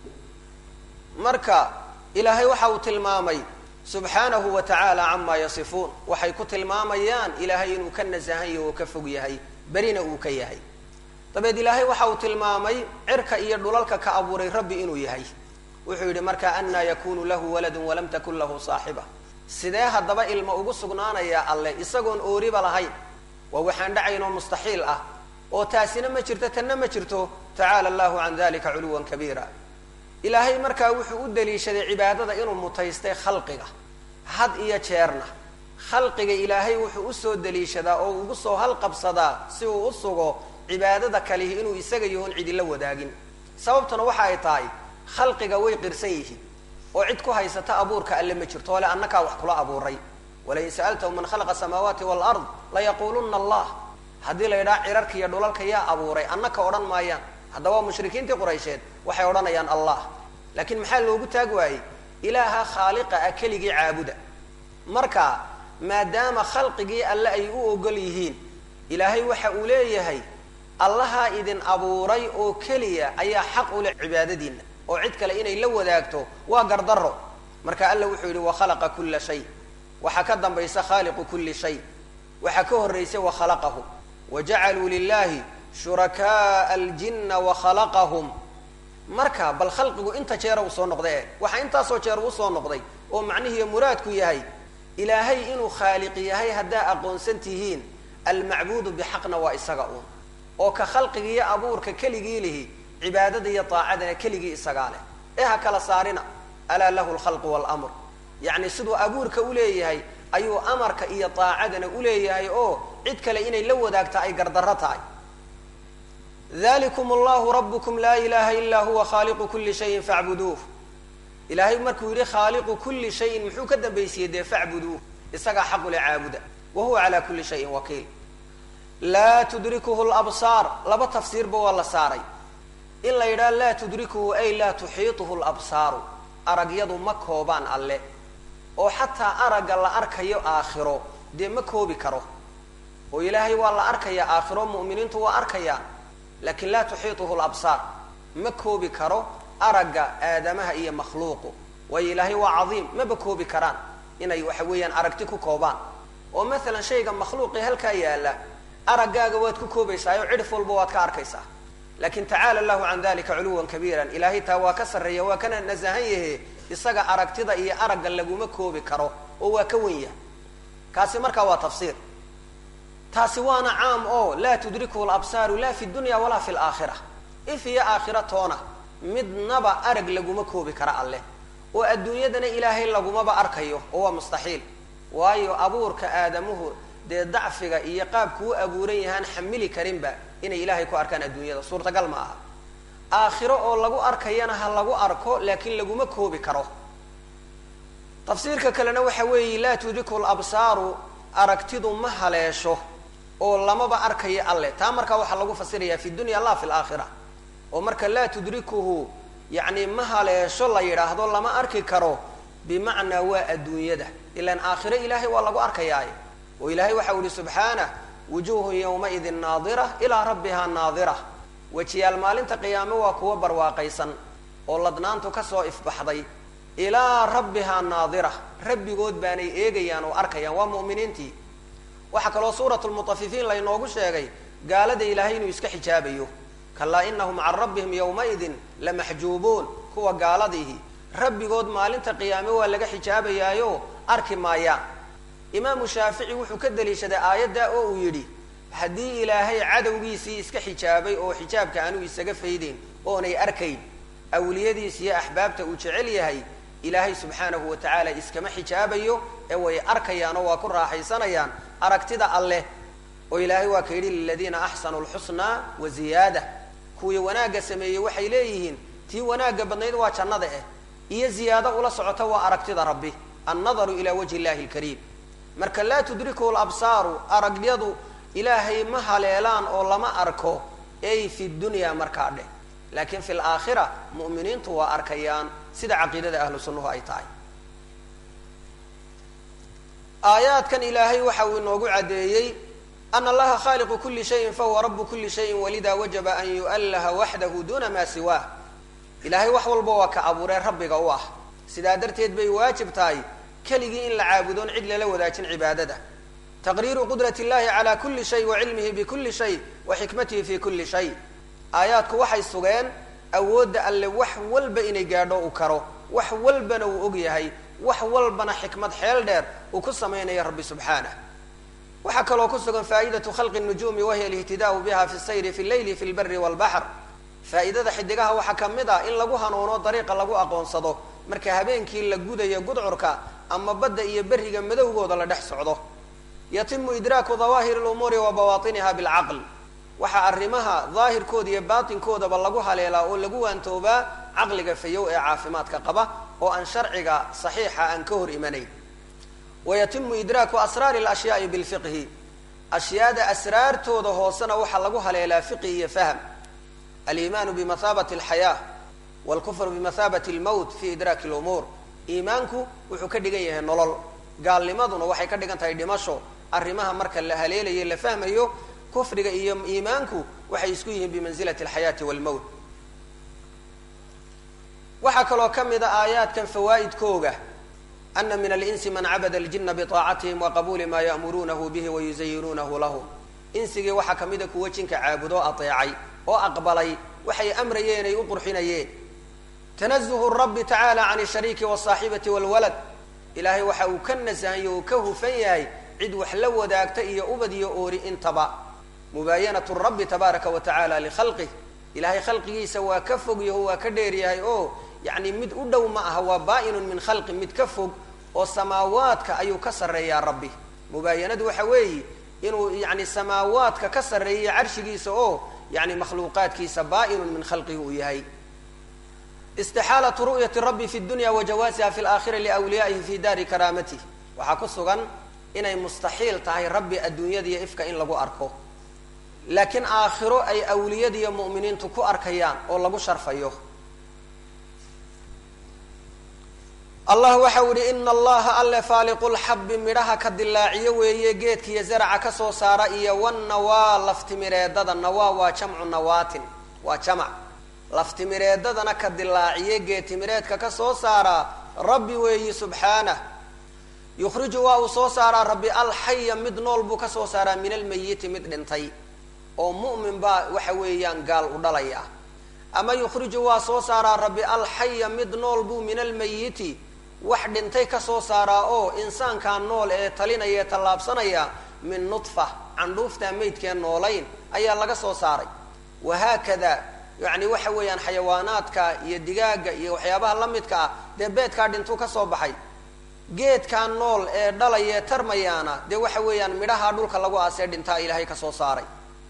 marka ilaahay waxa uu tilmaamay subxaanahu wa tacaala camaa yasifuun waxay ku tilmaamayaan ilaahay inuu ka nasahan yahay oo ka fog yahay berina uu ka yahay dabeed ilaahay waxa uu tilmaamay cirka iyo dhulalka ka abuuray rabbi inuu yahay wuxuu yidhi marka anaa yakunu lahu waladun walam takun lahu saaxiba sidee haddaba ilma ugu sugnaanayaa alle isagoon ooriba lahayn waa waxaan dhacayn oo mustaxiil ah oo taasina ma jirto tanna ma jirto tacaala allahu can dalika culuwan kabiira ilaahay markaa wuxuu u daliishaday cibaadada inuu mutaystay khalqiga had iyo jeerna khalqiga ilaahay wuxuu usoo daliishadaa oo ugu soo halqabsadaa si uu u sugo cibaadada kalihi inuu isaga yahoon cidila wadaagin sababtuna waxa ay tahay khalqiga way qirsan yihiin oo cid ku haysata abuurka alle ma jirto ole annakaa wax kula abuuray walain sa'altahum man khalaqa samaawaati walard layaquuluna allah haddii la yidhaha cirarka iyo dhulalka yaa abuuray annaka odhan maayaan haddaba mushrikiintii quraysheed waxay odhanayaan allah laakiin maxaa loogu taag waayey ilaaha khaaliqa ah keligii caabuda marka maadaama khalqigii alle ay u ogol yihiin ilaahay waxa uu leeyahay allahaa idin abuuray oo keliya ayaa xaq u leh cibaadadiinna oo cid kale inay la wadaagto waa gardarro marka alla wuxuu yidhi wakhalaqa kulla shay waxaa ka dambaysa khaaliqu kulli shay waxaa ka horraysa wakhalaqahu wajacaluu lilahi shurakaaa aljinna wakhalaqahum marka bal khalqigu inta jeera uu soo noqday e waxaa intaasoo jeer uu soo noqday oo macnihiiyo muraadku yahay ilaahay inuu khaaliq yahay haddaa aqoonsan tihiin almacbuudu bixaqna waa isaga uun oo ka khalqigiiyo abuurka keligii lihi cibaadada iyo daacadana keligii isagaa leh ee ha kala saarina alaa lahu lkhalqu waalamr yacni siduu abuurka uleeyahay ayuu amarka iyo daacadana uleeyahay oo cid kale inay la wadaagta ay gardarro tahay dalikum allahu rabukum laa ilaha ilaa huwa khaaliqu kuli shayin facbuduuh ilaahay markuu yidhi khaaliqu kuli shayin muxuu ka dambaysiyey dee facbuduuh isagaa xaqule caabuda wa huwa calaa kuli shayin wakiil laa tudrikuhu labsaar laba tafsiirba waa la saaray in la yidhaha laa tudrikuhu ay laa tuxiituhu labsaaru aragyadu ma koobaan alle oo xataa aragga la arkayo aakhiro dee ma koobi karo oo ilaahay waa la arkayaa aakhiro mu'miniintu waa arkayaan laakiin laa tuxiituhu labsaar ma koobi karo aragga aadamaha iyo makhluuqu waayo ilaahay waa cadiim maba koobi karaan inay waxa weeyaan aragti ku koobaan oo maalan shayga makhluuqii halkaa yaalla araggaaga waad ku koobaysaa oo cidhif walba waad ka arkaysaa laakiin tacaala allahu can dalika culuwan kabiiran ilaahay taa waa ka sarreeya waa kana nasahan yahe isaga aragtida iyo aragga laguma koobi karo oo waa ka wen yahay kaasi markaa waa tafsiir taasi waana caam oo laa tudrikuhu labsaaru la fi dunya walaa fi laakhira if iyo aakhira toona midnaba arag laguma koobi kara alleh oo adduunyadana ilaahay lagumaba arkayo oo waa mustaxiil waayo abuurka aadamuhu dee dacfiga iyo qaabku u abuuran yahaan xamili karinba inay ilaahay ku arkaan adduunyada suurtagal ma aha aakhiro oo lagu arkayana ha lagu arko laakiin laguma koobi karo tafsiirka kalena waxa weeye laa tudriku labsaaru aragtidu ma haleesho oo lamaba arkayo alleh taa markaa waxaa lagu fasirayaa fi dunya la fi laakhira oo marka laa tudrikuhu yacni ma haleesho la yidhaahdo lama arki karo bimacnaa waa adduunyada ilaan aakhiro ilaahay waa lagu arkayaaye oo ilaahay waxa u ihi subxaanah wujuuhun yawmaidin naadira ilaa rabbihaa naadira wejiyaal maalinta qiyaame waa kuwa barwaaqaysan oo ladnaantu kasoo ifbaxday ilaa rabbihaa naadira rabbigood baanay eegayaan oo arkayaan waa mu'miniintii waxaa kaloo suurat lmutafifiin laynoogu sheegay gaalada ilaahay inuu iska xijaabayo kalaa inahum can rabbihim yawmaidin lamaxjuubuun kuwa gaaladiihi rabbigood maalinta qiyaame waa laga xijaabayaayo arki maayaan imaamu shaafici wuxuu ka daliishaday aayadda oo uu yidhi haddii ilaahay cadowgiisii iska xijaabay oo xijaabka aanu isaga faydeyn oonay arkayn awliyadiis iyo axbaabta uu jecel yahay ilaahay subxaanahu wa tacaala iskama xijaabayo ee way arkayaanoo waa ku raaxaysanayaan aragtida alleh oo ilaahay waa ka yidhi liladiina axsanuu lxusnaa wa ziyaada kuwii wanaagga sameeyey waxay leeyihiin tii wanaagga badnayd waa jannada eh iyo ziyaado ula socota waa aragtida rabbi annadaru ilaa wajhi illahi lkariim marka laa tudrikuhu labsaaru aragyadu ilaahay ma haleelaan oo lama arko ay fi dunya markaa dheh laakiin fi laakhira mu'miniintu waa arkayaan sida caqiidada ahlu sunnuhu ay tahay aayaadkan ilaahay waxa uu inoogu caddeeyey ana allaha khaaliqu kuli shayin fahuwa rabu kuli shayin walida wajaba an yu'allaha waxdahu duna maa siwaah ilaahay wax walba waa ka abuuree rabbiga u ah sidaa darteed bay waajib tahay keligii in la caabudoon cid lala wadaajin cibaadada taqriiru qudrat illahi cala kuli shay wa cilmihi bikuli shay wa xikmatihi fi kuli shay aayaadku waxay sugeen awoodda alle wax walba inay gaadho u karo wax walbana uu og yahay wax walbana xikmad xeel dheer uu ku samaynayo rabbi subxaanah waxaa kaloo ku sugan faa'idatu khalqi nujuumi wahiya alihtidaau biha fi sayri fi leyli fi lbari walbaxr faa'iidada xidigaha waxaa ka mid ah in lagu hanuuno dariiqa lagu aqoonsado marka habeenkii la gudayo gudcurka ama badda iyo berriga madowgooda la dhex socdo yatimu idraaku dawaahiri lumuuri wa bawaatiniha bilcaql waxaa arrimaha daahirkooda iyo baatinkoodaba lagu haleelaa oo lagu waantoobaa caqliga fayow ee caafimaadka qaba oo aan sharciga saxiixa aan ka hor imanayn wayatimu idraaku asraari alashyaai bilfiqhi ashyaada asraartooda hoosena waxaa lagu haleelaa fiqi iyo fahm aliimaanu bimathaabati alxayaa walkufru bimathaabati almowt fi idraaki lumuur iimaanku wuxuu ka dhigan yahay nolol gaalnimaduna waxay ka dhigan tahay dhimasho arrimaha marka la haleelayo la fahmayo kufriga iyo iimaanku waxay isku yihiin bimansilati alxayaati walmowt waxaa kaloo ka mid a aayaadkan fawaa'idkooga ana min alinsi man cabada aljina biطaacatihim waqabuuli maa ya'muruunahu bihi wayuzayinuunahu lahum insigii waxaa ka mida kuwa jinka caabudoo ateecay oo aqbalay waxay amrayeen ay u qurxinayeen tanazuhu rabbi tacaala can ashariiki waalsaaxibati walwalad ilaahay waxa uu ka nasahayo uu ka hufan yahay cid wax la wadaagta iyo ubad iyo oori intaba mubaayanatu rabbi tabaaraka wa tacaala likhalqih ilaahay khalqigiisa waa ka fog yaho waa ka dheer yahay oo yacni mid u dhow ma aha waa baa-inun min khalqi mid ka fog oo samaawaadka ayuu ka sarreeyaa rabbi mubaayanadu waxa weeye inuu yani samaawaadka ka sarreeya carshigiisa oo yani makhluuqaadkiisa baa-inun min khalqihi uu yahay istixaalatu ru'yati rabbi fi dunya wa jawaasiha fi laakhira liwliyaa'ihi fi daari karaamatih waxaa ku sugan inay mustaxiil tahay rabbi adduunyadiiyo ifka in lagu arko laakiin aakhiro ay awliyadiiyo mu'miniintu ku arkayaan oo lagu sharfayo allah waxau ihi ina allaha alle faaliqu lxabbi midhaha ka dilaaciyo weeye geedkiiyo zaraca kasoo saara iyo wanawaa laftimireedada nawaa waa jamcu nawaatin waa jamac laftimireedadana ka dilaaciye geedtimireedka kasoo saaraa rabbi weeyi subxaanah yukhriju waa uu soo saaraa rabbi alxaya mid nool buu kasoo saaraa min almayiti mid dhintay oo mu'min baa waxa weeyaan gaal u dhalaya ama yukhriju waa soo saaraa rabbi alxaya mid nool buu min almayiti wax dhintay kasoo saaraa oo insaankaa nool ee talinaya ee tallaabsanaya min nudfa candhuuftaa maydkeen noolayn ayaa laga soo saaray wahaakada yacni waxa weeyaan xayawaanaadka iyo digaaga iyo waxyaabaha la midka ah dee beedkaa dhintuu kasoo baxay geedkaa nool ee dhalaya tarmayaana dee waxa weeyaan midhaha dhulka lagu aasee dhintaa ilaahay kasoo saaray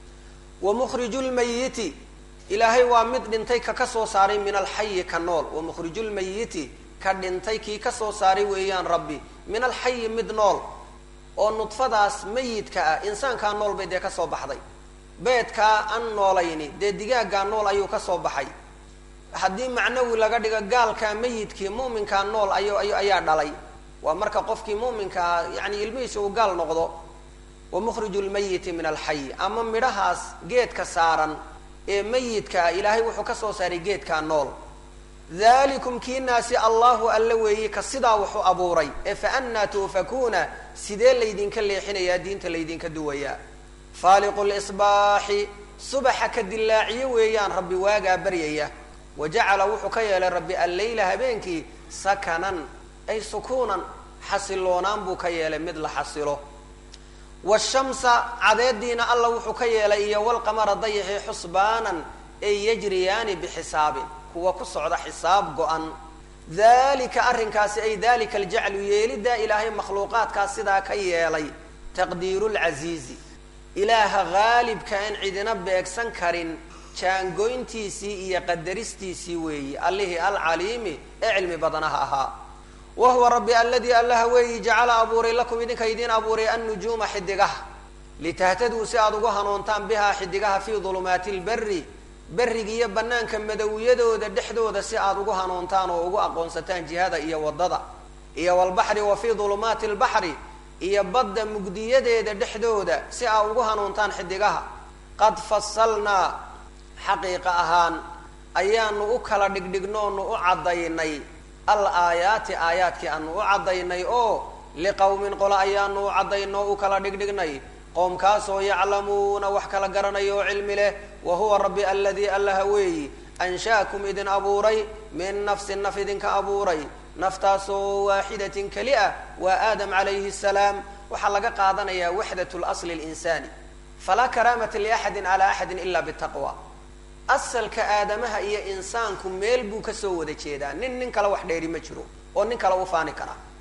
wa mukhriju lmayiti ilaahay waa mid dhintay ka kasoo saaray min alxayi ka nool wa mukhriju lmayiti ka dhintay kii kasoo saaray weeyaan rabbi min alxayi mid nool oo nudfadaas mayidka ah insaankaa nool bay dee kasoo baxday beedkaa aan noolayni dee digaaggaa nool ayuu kasoo baxay haddii macnawi laga dhigo gaalkaa mayidkii mu'minkaa nool ay ayaa dhalay waa marka qofkii mu'minkaa yani ilmihiisa uu gaal noqdo wa mukhriju lmayiti min alxayi ama midhahaas geedka saaran ee mayidka ah ilaahay wuxuu kasoo saaray geedkaa nool dalikum kiinaasi allahu alla weeyi ka sidaa wuxuu abuuray ee fa annaa tuufakuuna sidee laydinka leexinayaa diinta laydinka duwayaa faaliqu lisbaaxi subaxa ka dilaaciyo weeyaan rabbi waagaa baryaya wa jacala wuxuu ka yeelay rabbi alleyla habeenkii sakanan ay sukuunan xasiloonaan buu ka yeelay mid la xasilo washamsa cadeediina alla wuxuu ka yeelay iyo walqamara dayaxi xusbaanan ay yajriyaani bixisaabi kuwa ku socda xisaab go-an dalika arrinkaasi ay dalika aljaclu yeelidaa ilaahay makhluuqaadkaas sidaa ka yeelay taqdiiru lcasiizi ilaaha haalibka aan cidina beegsan karin jaangoyntiisii iyo qadaristiisii weeyi allihii alcaliimi ee cilmi badanaha ahaa wa huwa rabbi aladii allaha weeyi jacala abuuray lakum idinka idiin abuuray annujuuma xidigaha litahtaduu si aada ugu hanuuntaan bihaa xidigaha fii dulumaati lberi berriga iyo banaanka madowiyadooda dhexdooda si aada ugu hanuuntaan oo ugu aqoonsataan jihada iyo waddada iyo walbaxri wa fii dulumaati lbaxri iyo badda mugdiyadeeda dhexdooda si aad ugu hanuuntaan xidigaha qad fasalnaa xaqiiqa ahaan ayaanu u kala dhigdhignoonu u caddaynay al aayaati aayaadkii aanu u caddaynay oo liqowmin qole ayaanu u caddaynoo u kala dhigdhignay qoomkaasoo yaclamuuna wax kala garanaya oo cilmi leh wa huwa rabbi aladii allaha weeyi ansha'akum idin abuuray min nafsin naf idinka abuuray naftaasoo waaxidatin keli ah waa aadam calayhi salaam waxaa laga qaadanayaa waxdat lasli linsaani falaa karaamata liaxadin calaa axadin ila bitaqwa asalka aadamaha iyo insaanku meel buu kasoo wada jeedaa nin nin kale wax dheeri ma jiro oo nin kale u faani karaa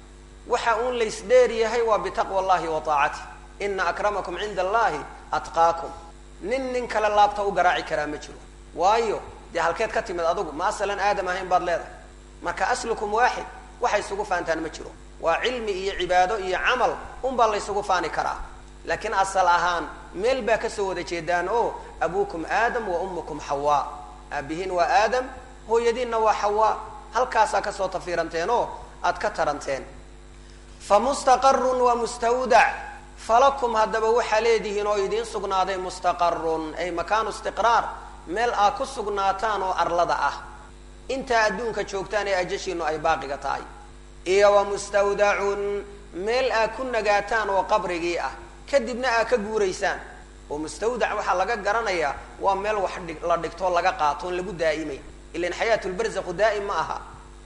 waxa uun laysdheer yahay waa bitaqwa allahi wa taacatih ina akramakum cinda allahi atqaakum nin nin kale laabta u garaaci karaa ma jiro waayo dee halkeed ka timid adugu ma asalan aadam ahayn baad leedahay marka aslukum waaxid waxay isugu faantaan ma jiro waa cilmi iyo cibaado iyo camal unbaa laysugu faani karaa laakiin asal ahaan meel baa kasoo wada jeedaan oo abuukum aadam wa ummukum xawaa aabihiin waa aadam hooyadiinna waa xawaa halkaasaa kasoo tafiiranteen oo aad ka taranteen fa mustaqarun wa mustawdac falakum haddaba waxaa leedihiin oo idiin sugnaaday mustaqarun ay makaanu istiqraar meel aad ku sugnaataan oo arlada ah intaa adduunka joogtaan ee ajashiinu ay baaqiga tahay iyo wa mustawdacun meel aad ku nagaataan oo qabrigii ah kadibna aad ka guuraysaan oo mustawdac waxaa laga garanayaa waa meel wax dhig la dhigtoo laga qaato oon lagu daa'imay ilan xayaatulbarzaqu daa'im ma aha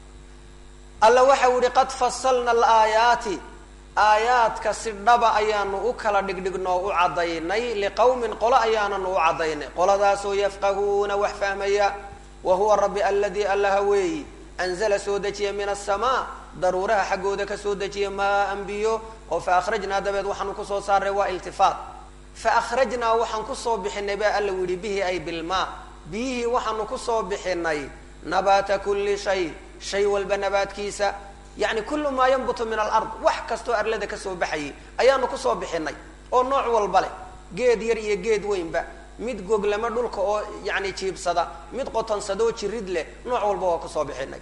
alla waxau yihi qad fasalna alaayaati aayaadka si dhaba ayaanu u kala dhigdhignoo u caddaynay liqawmin qolo ayaananu u caddaynay qoladaasoo yafqahuuna wax fahmaya wa huwa rabbi aladii allaha weeyi anzala soo dejiya min asamaa daruuraha xaggooda ka soo dejiya maa anbiyo oo fa akhrajnaa dabeed waxaanu kusoo saaray waa iltifaat fa akhrajnaa waxaan kusoo bixinay baa alla yihi bihi ay bilmaa biyihii waxaanu kusoo bixinay nabaata kulli shay shay walba nabaadkiisa yacni kullu maa yanbutu min alard wax kastoo arlada kasoo baxayay ayaanu kusoo bixinay oo nooc walba leh geed yar iyo geed weynba mid goglama dhulka oo yani jiibsada mid qotonsada oo jirid leh nooc walba waa kusoo bixinay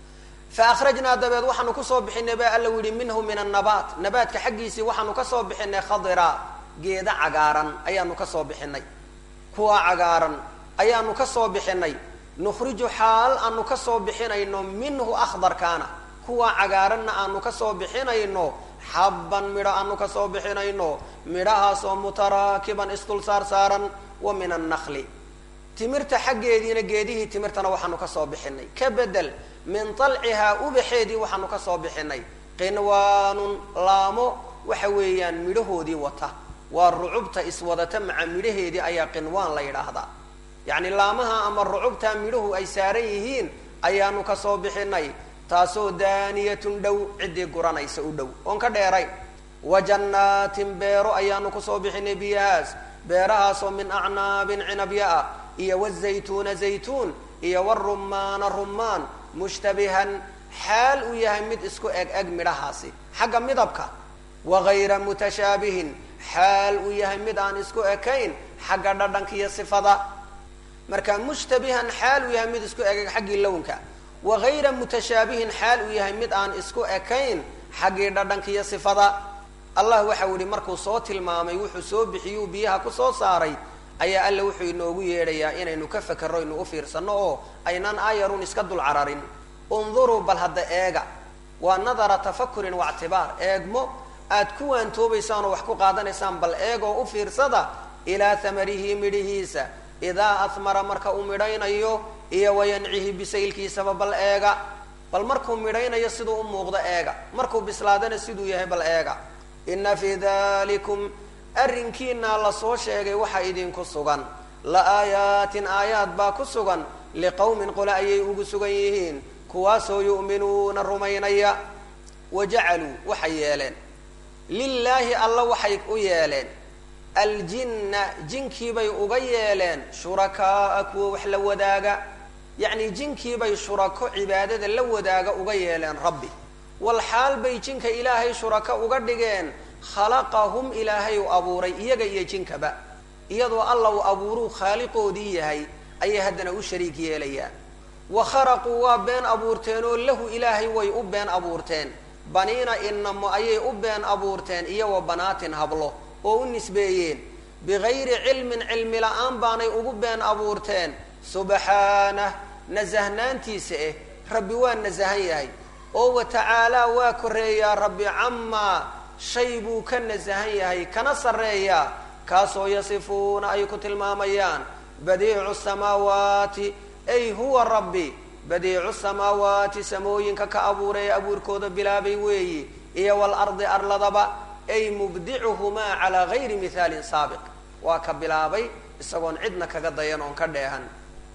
fa akhrajnaa dabeed waxaanu kusoo bixinay baa alla yihi minhu min annabaat nabaadka xaggiisii waxaanu kasoo bixinay khadira geeda cagaaran ayaanu kasoo bixinay kuwa cagaaran ayaanu kasoo bixinay nukhriju xaal aanu kasoo bixinayno minhu akhdarkaana kuwa cagaaranna aanu kasoo bixinayno xabban midho aanu kasoo bixinayno midhahaasoo mutaraakiban isdul saar saaran wa min annakli timirta xaggeediina geedihii timirtana waxaanu kasoo bixinay ka bedel min talcihaa ubaxeedii waxaanu kasoo bixinay qinwaanun laamo waxa weeyaan midhahoodii wata waa rucubta iswadata maca midhaheedii ayaa qinwaan la yidhaahdaa yacni laamaha ama rucubta midhuhu ay saaran yihiin ayaanu kasoo bixinay taasoo daaniyatun dhow ciddii guranaysa u dhow oon ka dheerayn wa jannaatin beero ayaanu kusoo bixinay biyahaas beerahaasoo min acnaabin cinabya ah iyo wazaytuuna zaytuun iyo warumaana rumaan mushtabihan xaal uu yahay mid isku eg eg midhahaasi xagga midabka wagayra mutashaabihin xaal uu yahay mid aan isku ekayn xagga dhadhanka iyo sifada marka mushtabihan xaal uu yahay mid isku eg eg xaggii lownka wagayra mutashaabihin xaal uu yahay mid aan isku ekayn xaggii dhadhanka iyo sifada allah waxau yihi markuu soo tilmaamay wuxuu soo bixiyuu biyaha kusoo saaray ayaa alla wuxuu inoogu yeedhayaa inaynu ka fakerro inu u fiirsano oo aynaan aayarun iska dul cararin unduruu bal hadda eega waa nadara tafakurin waictibaar eegmo aad ku waantoobaysaan oo wax ku qaadanaysaan bal eegoo u fiirsada ilaa hamarihi midhihiisa idaa ahmara marka uu midhaynayo iyo wayancihi bisaylkiisaba bal eega bal markuu midhaynayo siduu u muuqdo eega markuu bislaadana siduu yahay bal eega ina fii dalikum arrinkiina lasoo sheegay waxaa idinku sugan la aayaatin aayaad baa ku sugan liqawmin qole ayay ugu sugan yihiin kuwaasoo yu'minuuna rumaynaya wa jacaluu waxay yeeleen lilaahi alla waxay u yeeleen aljinna jinkiibay uga yeeleen shurakaaa kuwa wax la wadaaga yacni jinkiibay shurako cibaadada la wadaaga uga yeeleen rabbi wal xaal bay jinka ilaahay shurako uga dhigeen khalaqahum ilaahay u abuuray iyaga iyo jinkaba iyadoo alla uu abuuruu khaaliqoodii yahay ayay haddana u shariik yeelayaan wa kharaquu waa been abuurteen oo lahu ilaahay way u been abuurteen baniina inamo ayay u been abuurteen iyo wa banaatin hablo oo u nisbeeyeen bigayri cilmin cilmi la-aan baanay ugu been abuurteen subxaanah nasahnaantiisa eh rabbi waa nasahan yahay oo wa tacaalaa waa koreeyaa rabbi camaa shay buu ka nasahan yahay kana sarreeyaa kaasoo yasifuuna ay ku tilmaamayaan badiicu samaawaati ay huwa rabbi badiicu samaawaati samooyinka ka abuuray ee abuurkooda bilaabay weeyi iyo walardi arladaba ay mubdicuhumaa calaa gayri mihaalin saabiq waa ka bilaabay isagoon cidna kaga dayan oon ka dheehan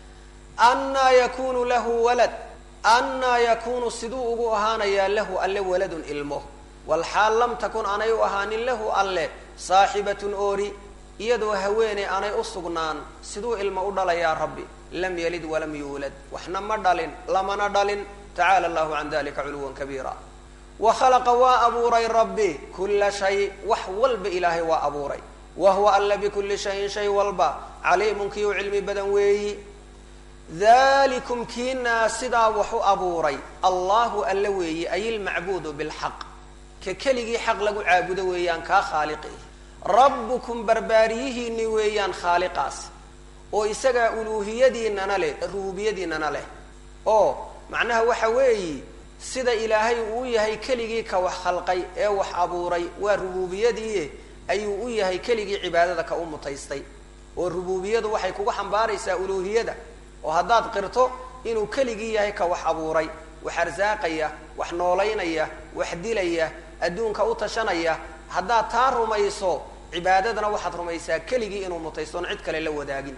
annaa yakunu lahu walad annaa yakunu siduu ugu ahaanayaa lahu alle waladun ilmo walxaal lam takun aanay u ahaanin lahu alle saaxibatun oori iyadoo haweeney aanay u sugnaan siduu ilmo u dhalayaa rabbi lam yalid walam yuulad waxna ma dhalin lamana dhalin tacaala allahu can dalika culuwan kabiira wa khalaqa waa abuuray rabbi kulla shay wax walba ilaahay waa abuuray wa huwa alla bikulli shayin shay walba caliimun kii u cilmi badan weeyi dalikum kiinaa sidaa wax u abuuray allahu alla weeyi ay ilmacbuudu bilxaq ka keligii xaq lagu caabudo weeyaan kaa khaaliqi rabbukum barbaariyihiini weeyaan khaaliqaas oo isagaa uluuhiyadiinana leh rubuubiyadiinana leh oo macnaha waxa weeyi sida ilaahay uu yahay keligii ka wax khalqay ee wax abuuray waa rubuubiyadii ayuu u yahay keligii cibaadada ka u mutaystay oo rubuubiyadu waxay kugu xambaaraysaa uluuhiyada oo haddaad qirto inuu keligii yahay ka wax abuuray wax arsaaqaya wax noolaynaya wax dilaya adduunka u tashanaya haddaad taa rumayso cibaadadana waxaad rumaysaa keligii inuu mutaystoon cid kale la wadaagin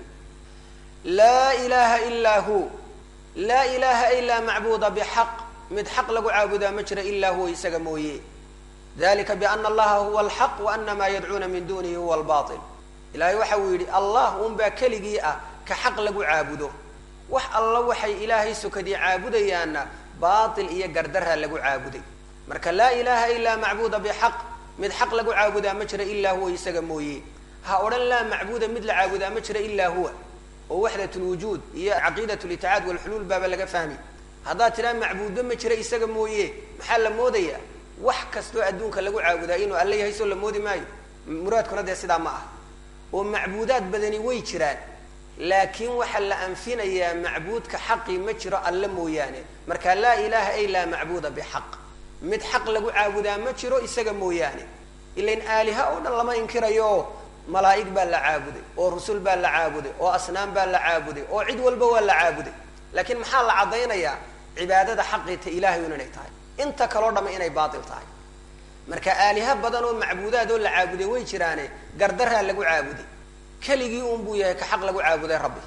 laa ilaha ilaa hu laa ilaha ilaa macbuuda bixaq mid xaq lagu caabudaa ma jira ilaa huwa isaga mooye dalika biana allaha huwa alxaq wa ana maa yadcuuna min dunihi huwa albail ilahay waxa uu yidhi allah unbaa keligii ah ka xaq lagu caabudo wax alla waxay ilaahay sokadii caabudayaanna baatil iyo gardaraa lagu caabuday marka laa ilaha ilaa macbuuda bixaq mid xaq lagu caabudaa ma jira ilaa huwa isaga mooye ha odhan laa macbuuda mid la caabudaa ma jira ilaa huwa oo waxdat lwujuud iyo caqiidat liticaad walxuluul baaba laga fahmi haddaad tidhaha macbuudo ma jira isaga mooye maxaa la moodayaa wax kastoo adduunka lagu caabudaa inuu alla yahay soo la moodi maayo muraadkuna dee sidaa ma ah oo macbuudaad badani way jiraan laakiin waxaa la anfinayaa macbuudka xaqii ma jiro alle mooyaane marka laa ilaha ay laa macbuuda bixaq mid xaq lagu caabudaa ma jiro isaga mooyaane ilain aaliha oo dhan lama inkirayo malaa'ig baa la caabuday oo rusul baa la caabuday oo asnaam baa la caabuday oo cid walba waa la caabuday laakiin maxaa la caddaynayaa cibaadada xaqiita ilahay un inay tahay inta kaloo dhama inay baatil tahay marka aaliha badan oo macbuudaad oo la caabuday way jiraane gardaraa lagu caabuday keligii un buu yahay ka xaq lagu caabuday rabbi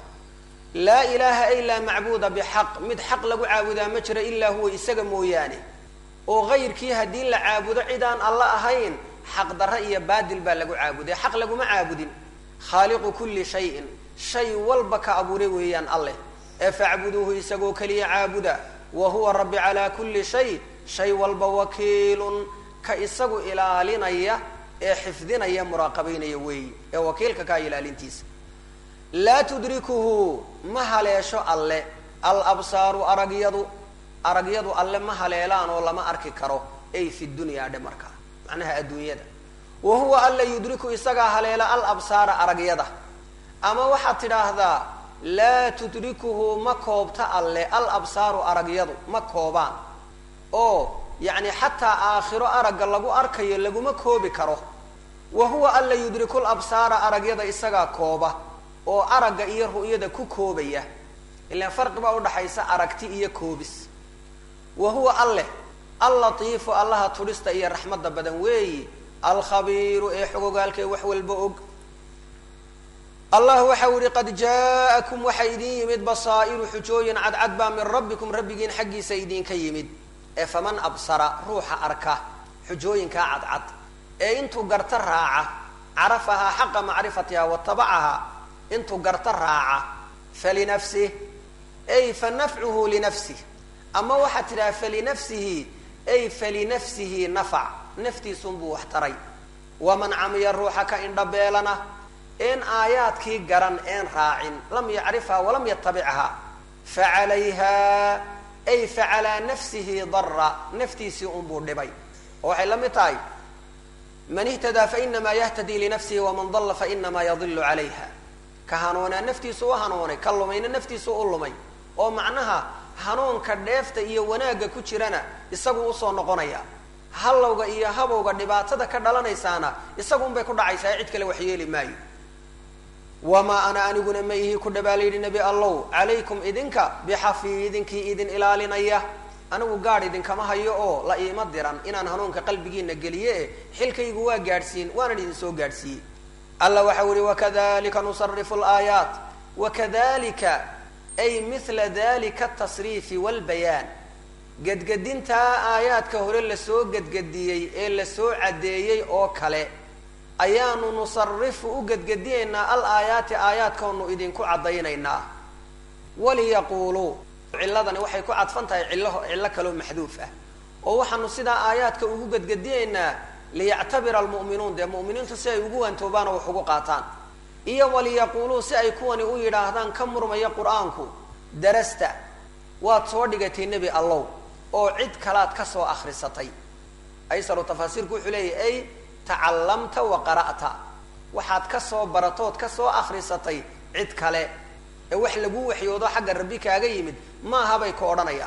laa ilaha ilaa macbuuda bixaq mid xaq lagu caabudaa ma jiro ilaa huwa isaga mooyaane oo kayrkii haddii la caabudo cidaan alla ahayn xaq darra iyo baadil baa lagu caabuday xaq laguma caabudin khaaliqu kulli shayin shay walba ka abuuray weeyaan alleh ee facbuduuhu isagoo keliya caabuda wa huwa rabbi calaa kulli shay shay walba wakiilun ka isagu ilaalinaya ee xifdinaya muraaqabaynaya weeyi ee wakiilka kaa ilaalintiisa laa tudrikuhu ma haleesho alle al absaaru aragyadu aragyadu alle ma haleelaan oo lama arki karo ay fi dunyaa dhe markaa macnaha adduunyada wa huwa alla yudriku isagaa haleela al absaara aragyada ama waxaad tidhaahdaa laa tudrikuhu ma koobta alle al absaaru aragyadu ma koobaan oo yacni xataa aakhiro aragga lagu arkayo laguma koobi karo wa huwa alla yudrikul absaara aragyada isagaa kooba oo aragga iyo ru'yada ku koobaya ilaan farqi baa udhaxaysa aragti iyo koobis wa huwa alleh allatiifu allaha tudhista iyo raxmadda badan weeyi alkhabiiru ee xogogaalkee wax walba og allah waxau yihi qad jaa'akum waxaa idin yimid basaa'iru xujooyin cadcad baa min rabbikum rabbigiin xaggiisa idinka yimid ee faman absara ruuxa arka xujooyinkaa cadcad ee intuu garta raaca carafahaa xaqa macrifatiha watabacahaa intuu garta raaca falinafsih ay fa nafcuhu linafsih ama waxaad tidhaha falinafsihi ay falinafsihi nafac naftiisunbuu wax taray waman camiya ruuxa ka indhabeelana een aayaadkii garan een raacin lam yacrifha walam yatabichaa facalayha ay facalaa nafsihi dara naftiisii unbuu dhibay oo waxay la mid tahay man ihtadaa fainamaa yahtadii linafsihi waman dalla fainamaa yadilu calayha ka hanuunaa naftiisu u hanuunay ka lumayna naftiisu u lumay oo macnaha hanuunka dheefta iyo wanaagga ku jirana isagu usoo noqonaya hallowga iyo habowga dhibaatada ka dhalanaysaana isagu unbay ku dhacaysaa cid kale wax yeeli maayo wamaa ana aniguna ma ihi ku dhabaa layidhi nebi allow calaykum idinka bixafiidinkii idin ilaalinaya anigu gaadh idinkama hayo oo la iima diran inaan hanuunka qalbigiina geliye e xilkaygu waa gaadhsiin waanan idin soo gaadhsiiyey alla waxau yihi wakadalika nusarifu laayaat wakadalika ay mila dalika atasriifi walbayaan gedgedintaa aayaadka hore lasoo gedgediyey ee lasoo caddeeyey oo kale ayaanu nusarifu u gedgediyaynaa al aayaati aayaadkaonu idinku caddaynaynaa waliyaquuluu cilladani waxay ku cadfan tahay cillo cillo kaloo maxduuf ah oo waxaanu sidaa aayaadka ugu gedgediyaynaa liyactabira almu'minuun dee mu'miniintu si ay ugu waantoobaan oo wax ugu qaataan iyo waliyaquuluu si ay kuwani u yidhaahdaan ka murmaya qur-aanku darasta waad soo dhigatay nebi allow oo cid kalaad ka soo akhrisatay aysaru tafaasiirku wuxuu leeyahy ay tacallamta wa qara'ta waxaad ka soo baratood ka soo akhrisatay cid kale ee wax lagu waxyoodo xagga rabbi kaaga yimid maaha bay ka odhanayaan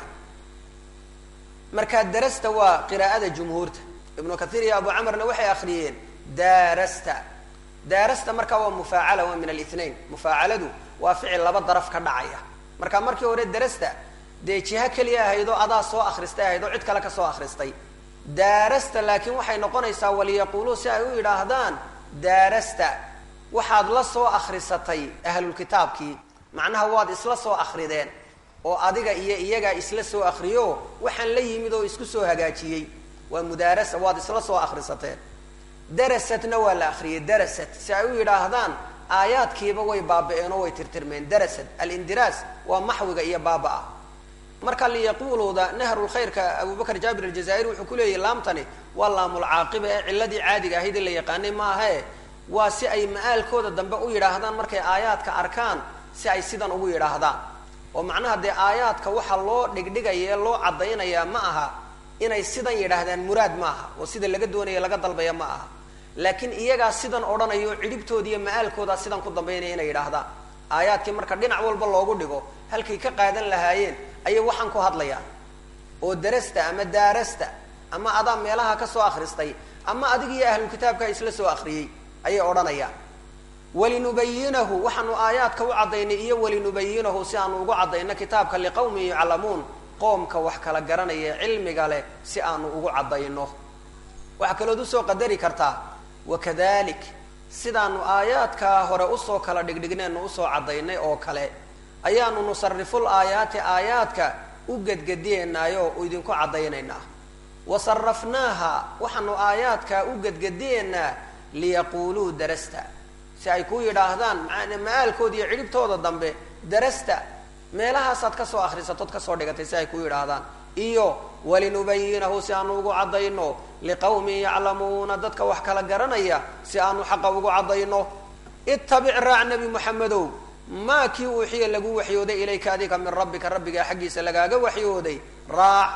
markaa darasta waa qiraa'ada jumhuurta ibnu kathiir iyo abu camarna waxay akhriyeen daarasta daarasta markaa waa mufaacala waa min alithnain mufaacaladu waa ficil laba daraf ka dhacaya marka markii hore darasta dee jiho keliya ahayd oo adaa soo akhristay ahayd oo cid kale ka soo akhristay daarasta laakiin waxay noqonaysaa waliyaquuluu si ay u yidhaahdaan daarasta waxaad la soo akhrisatay ahlulkitaabkii macnaha waad isla soo akrideen oo adiga iyo iyagaa isla soo akriyo waxaan la yimid oo isku soo hagaajiyey waa mudaarasa waad isla soo akhrisateen darasatna waa la akriyey darasat si ay u yidhaahdaan aayaadkiiba way baaba-een oo way tirtirmeen darasat alindiraas waa maxwiga iyo baaba-a marka liyaquuluda nahrulkhayrka abubakr jaabir aljazaa'iri wuxuu ku leeyahy laamtani waa laamulcaaqiba ee ciladii caadiga ahayd ee la yaqaanay maahae waa si ay ma-aalkooda dambe u yidhaahdaan markay aayaadka arkaan si ay sidan ugu yidhaahdaan oo macnaha dee aayaadka waxaa loo dhigdhigaya ee loo caddaynayaa ma aha inay sidan yidhaahdaan muraad ma aha oo sida laga doonaya laga dalbaya ma aha laakiin iyagaa sidan odhanayo cidhibtooda iyo ma-aalkoodaa sidan ku dambaynaya inay yidhaahdaan aayaadkii marka dhinac walba loogu dhigo halkay ka qaadan lahaayeen ayay waxaan ku hadlayaan oo darasta ama daarasta ama adaa meelaha ka soo akhristay ama adig iyo ahlulkitaabka isla soo akhriyey ayay odhanayaan walinubayinahu waxaanu aayaadka u caddaynay iyo walinubayinahu si aanu ugu caddayno kitaabka liqawmin yaclamuun qoomka wax kala garanaya cilmiga leh si aanu ugu caddayno waxaa kalood usoo qadari kartaa wakadalik sidaanu aayaadkaa hore usoo kala dhigdhignaynu usoo caddaynay oo kale ayaanu nusariful aayaati aayaadka u gedgediyeynaayo idinku caddaynaynaa wa sarafnaaha waxaanu aayaadkaa u gedgediyeynaa liyaquuluu darasta si ay ku yidhaahdaan ma-aalkooda iyo cidhibtooda dambe darasta meelahaasaad ka soo akhrisatood kasoo dhigatay si ay ku yidhaahdaan iyo walinubayinahu si aanu ugu caddayno liqawmin yaclamuuna dadka wax kala garanaya si aanu xaqa ugu caddayno ittabic raac nebi moxamedow maa kii uuxiya lagu waxyooday ilayka adiga min rabbika rabbigaa xaggiisa lagaaga waxyooday raac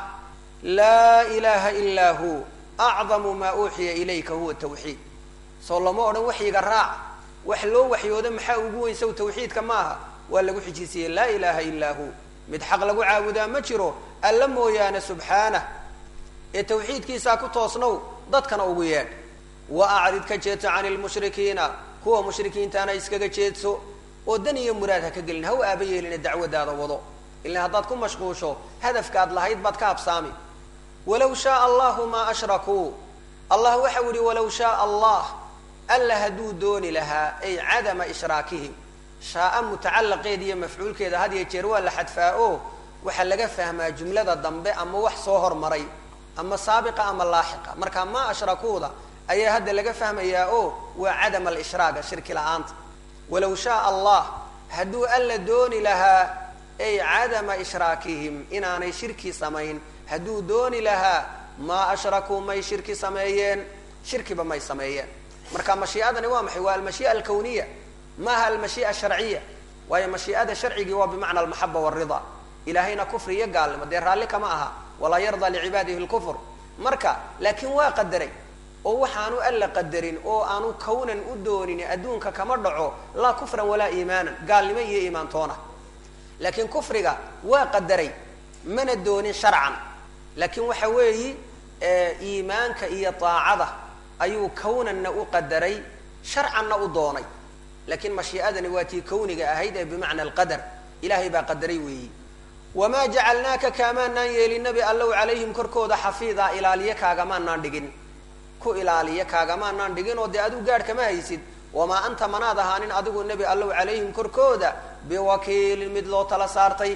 laa ilaaha ilaa hu acdamu maa uuxiya ilayka huwa tawxiid soo lama odhan waxyiga raac wax loo waxyooda maxaa ugu weyn saw tawxiidka maaha waa lagu xijisiiyey laa ilaaha illaa hu mid xaq lagu caabudaa ma jiro alla mooyaane subxaanah ee tawxiidkiisaa ku toosnow dadkana ugu yeedh wa acrid ka jeedso cani lmushrikiina kuwa mushrikiintaana iskaga jeedso oo dan iyo muraad ha ka gelin ha u aaba yeelina dacwadaada wado ilan haddaad ku mashquusho hadafkaad lahayd baad ka habsaami walaw shaaa allahu maa ashrakuu allah waxau yihi walaw shaaa allah alla hadduu dooni lahaa ay cadama ishraakihim shaaa mutacalaqeeda iyo mafcuulkeeda had iyo jeer waa la xadfaa o waxaa laga fahmaa jumlada dambe ama wax soo hormaray ama saabiqa ama laaxiqa marka maa ashrakuuda ayaa hadda laga fahmayaa o waa cadam alshraaga shirki la-aanta walaw shaaa allah hadduu alla dooni lahaa ay cadama ishraakihim inaanay shirki samayn hadduu dooni lahaa maa ashrakuu may shirki sameeyeen shirkiba may sameeyeen marka mashii'adani waa maxay waa almashii'a alkawniya maaha almashii'a asharciya waayo mashii'ada sharcigii waa bimacna almaxaba walrida ilaahayna kufri iyo gaalnimo dee raalli kama aha walaa yardaa licibaadihi lkufr marka laakiin waa qadaray oo waxaanu alla qadarin oo aanu kawnan u doonin adduunka kama dhaco laa kufran walaa iimaanan gaalnimo iyo iimaantoona laakiin kufriga waa qadaray mana doonin sharcan laakiin waxa weeyi iimaanka iyo daacada ayuu kawnanna u qadaray sharcanna u doonay laakiin mashii'adani waa tii kawniga ahayd ee bimacna alqadar ilaahay baa qadaray weeyi wamaa jacalnaaka kaamaanaan yeelin nabi allow calayhim korkooda xafiida ilaaliye kaagamaanaan dhigin ku ilaaliya kaagamaanaan dhigin oo dee adigu gaadh kama haysid wamaa anta manaad ahaanin adigu nebi allow calayhim korkooda biwakiilin mid loo tala saartay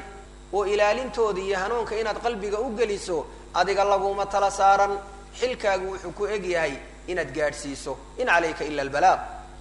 oo ilaalintooda iyo hanuunka inaad qalbiga u geliso adiga laguma tala saaran xilkaagu wuxuu ku eg yahay inaad gaadhsiiso in calayka ila albalaaq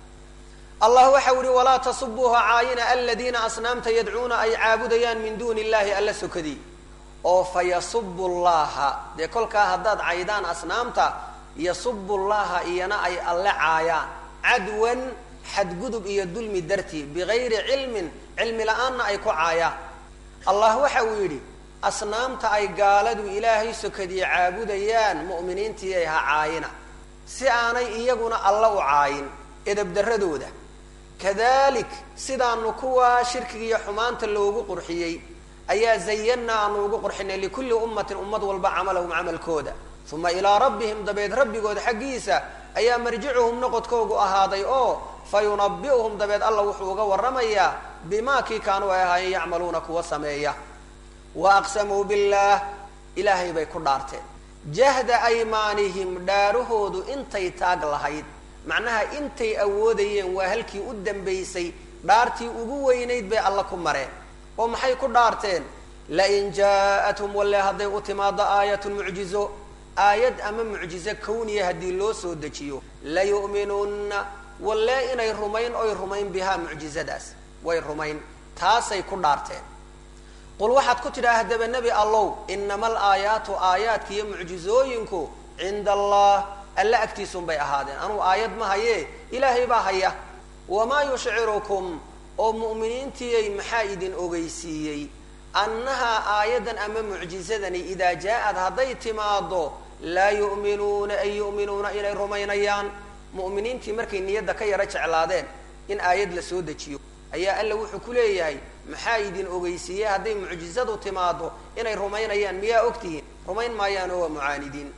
allah waxau yihi walaa tasubuuha caayina aladiina asnaamta yadcuuna ay caabudayaan min duuni illahi alla sokadii oo fa yasubu llaha dee kolkaa haddaad caydaan asnaamta yasubu llaha iyana ay alle caayaan cadwan xadgudub iyo dulmi dartii bigayri cilmin cilmi la-aanna ay ku caayaan allah waxa uu yidhi asnaamta ay gaaladu ilaahay sokadii caabudayaan mu'miniintii ay ha caayina si aanay iyaguna alla u caayin edabdaradooda kadalik sidaanu kuwaa shirkiga iyo xumaanta loogu qurxiyey ayaa zayanna aanu ugu qurxinay likulli ummatin ummad walba camalahum camalkooda uma ilaa rabbihim dabeed rabbigood xaggiisa ayaa marjicuhum noqodkoogu ahaaday oo fa yunabi'uhum dabeed alla wuxuu uga warramayaa bimaa kii kaanuu ay ahaayeen yacmaluuna kuwa sameeya wa aqsamuu billaah ilaahay bay ku dhaarteen jahda aymaanihim dhaarahoodu intay taag lahayd macnaha intay awoodayeen waa halkii u dambaysay dhaartii ugu weynayd bay alla ku mareen oo maxay ku dhaarteen lain jaa-athum walle hadday u timaado aayatun mucjizo aayad ama mucjizo kawniya haddii loo soo dejiyo layu'minunna walle inay rumayn oy rumayn bihaa mucjizadaas way rumayn taasay ku dhaarteen qul waxaad ku tidhaha haddaba nebi allow inama alaayaatu aayaadka iyo mucjizooyinku cinda allah alla agtiisunbay ahaadeen anugu aayad ma haye ilaahay baa haya wamaa yushcirukum oo mu'miniintiyay maxaa idin ogeysiiyey annahaa aayaddan ama mucjizadani idaa jaa-ad hadday timaado laa yu'minuuna ay yu'minuuna inay rumaynayaan mu'miniintii markay niyadda ka yaro jeclaadeen in aayad la soo dejiyo ayaa alla wuxuu ku leeyahay maxaa idin ogeysiiyey hadday mucjizadu timaado inay rumaynayaan miyaa ogtihiin rumayn maayaan oo waa mucaanidiin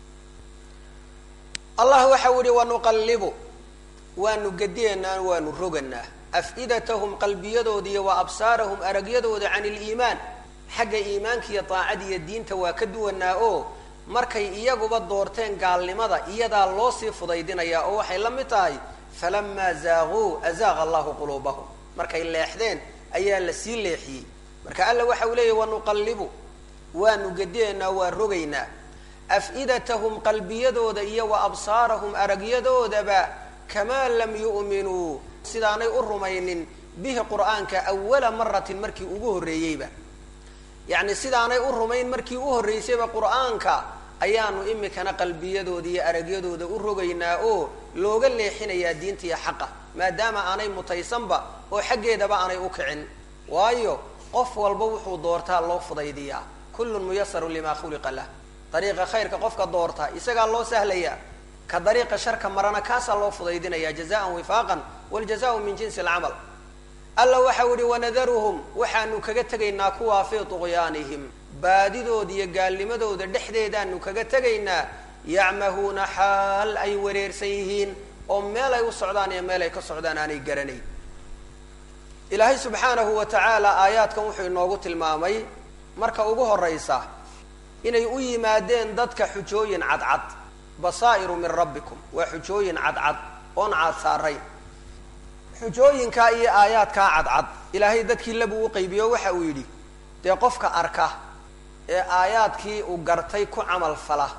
allah waxau yihi wanuqallibu waanu gediyanaa waanu roganaa af-idatahum qalbiyadooda iyo wa absaarahum aragyadooda can iliimaan xagga iimaanka iyo daacada iyo diinta waa ka duwanaa oo markay iyaguba doorteen gaalnimada iyadaa loo sii fudaydinayaa oo waxay la mid tahay falamaa zaaquu azaaqa allahu quluubahum markay leexdeen ayaa la sii leexiyey marka alla waxa uu leeyahy wanuqallibu waanu gediyanaa waa rogaynaa af-idatahum qalbiyadooda iyo wa absaarahum aragyadoodaba kamaa lam yu'minuu sidaanay u rumaynin bihi qur'aanka awala maratin markii ugu horreeyeyba yacni sidaanay u rumayn markii u horreysayba qur'aanka ayaanu imikana qalbiyadooda iyo aragyadooda u rogaynaa oo looga leexinayaa diinta iyo xaqa maadaama aanay mutaysanba oo xaggeedaba aanay u kicin waayo qof walba wuxuu doortaa loo fudaydiyaa kullun muyasarun limaa khuliqa lah dariiqa khayrka qofka doorta isagaa loo sahlayaa ka dariiqa sharka marana kaasaa loo fudaydinaya jazaan wifaaqan waljazau min jinsi alcamal alla waxau yihi wanadaruhum waxaanu kaga tegaynaa kuwaa fii tuqyaanihim baadidooda iyo gaalnimadooda dhexdeedaanu kaga tegaynaa yacmahuuna xaal ay wareersan yihiin oo meel ay u socdaan iyo meel ay ka socdaan aanay garanayn ilaahay subxaanahu wa tacaala aayaadkan wuxuu inoogu tilmaamay marka ugu horeysa inay u yimaadeen dadka xujooyin cadcad basaa'iru min rabbikum waa xujooyin cadcad oon caad saarayn xujooyinkaa iyo aayaadkaa cadcad ilaahay dadkii labuu u qaybiyo waxa uu yidhi dee qofka arka ee aayaadkii uu gartay ku camal fala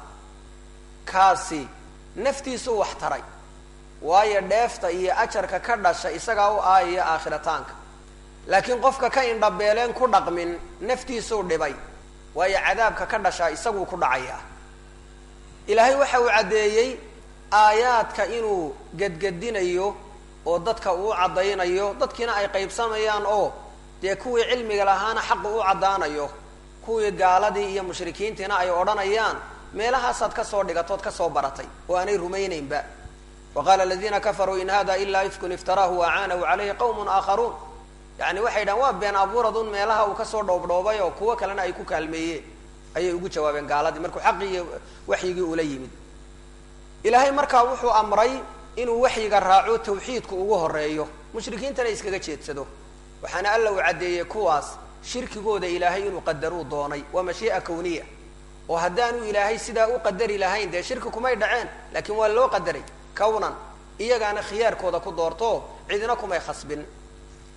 kaasi naftiisuu wax taray waayo dheefta iyo ajarka ka dhasha isagaa u aayaya aakhirataanka laakiin qofka ka indhabeeleen ku dhaqmin naftiisuu dhibay waayo cadaabka ka dhashaa isaguu ku dhacayaa ilaahay waxa uu caddeeyey aayaadka inuu gedgedinayo oo dadka uu caddaynayo dadkiina ay qaybsamayaan oo dee kuwii cilmiga lahaana xaqu u caddaanayo kuwii gaaladii iyo mushrikiintiina ay odhanayaan meelahaasaad kasoo dhigatood kasoo baratay oo aanay rumaynaynba wa qaala aladiina kafaruu in hada ilaa ifkun iftaraahu waacaanahu calayhi qawmun aakharuun yani waxay dhahan waa been abuuradun meelaha uu kasoo dhoobdhoobay oo kuwo kalena ay ku kaalmeeyeen ayay ugu jawaabeen gaaladii markuu xaqii iyo waxyigii ula yimid ilaahay markaa wuxuu amray inuu waxyiga raaco tawxiidku ugu horeeyo mushrikiintana iskaga jeedsado waxaana alla uu caddeeyey kuwaas shirkigooda ilaahay inuu qadaruu doonay waa mashii'a kawniya oo haddaanu ilaahay sidaa u qadari lahayn dee shirki kumay dhaceen laakiin waa loo qadaray kawnan iyagaana khiyaarkooda ku doorto cidina kumay khasbin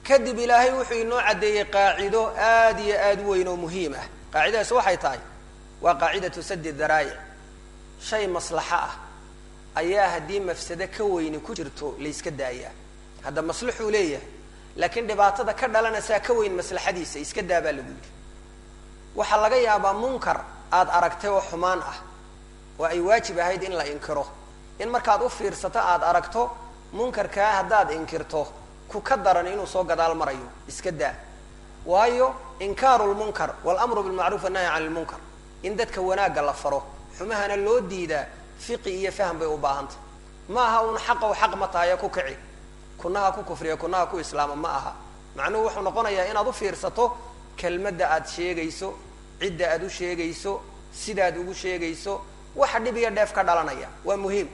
kadib ilaahay wuxuu inoo caddeeyey qaacido aada iyo aada u weyn oo muhiim ah qaacidadaas waxay tahay waa qaacidatu sadi daraayic shay maslaxo ah ayaa haddii mafsado ka weyni ku jirto layska daayaa hadda maslaxuu leeyahay laakiin dhibaatada ka dhalanaysaa ka weyn maslaxadiisa iska daa baa lagu yidhi waxaa laga yaabaa munkar aada aragtay oo xumaan ah oo ay waajib ahayd in la inkiro in markaad u fiirsato aada aragto munkarkaa haddaad inkirto ku ka daran inuu soo gadaal marayo iska daa waayo inkaaru lmunkar walamru bilmacruuf annahyi can lmunkar in dadka wanaagga la faro xumahana loo diidaa fiqi iyo fahm bay u baahantah ma aha un xaqow xaq ma tahayo ku kici kunaha ku kufriya kunaha ku islaama ma aha macnuhu wuxuu noqonayaa inaad u fiirsato kelmadda aad sheegayso cidda aad u sheegayso sidaad ugu sheegayso waxa dhib iyo dheef ka dhalanaya waa muhiim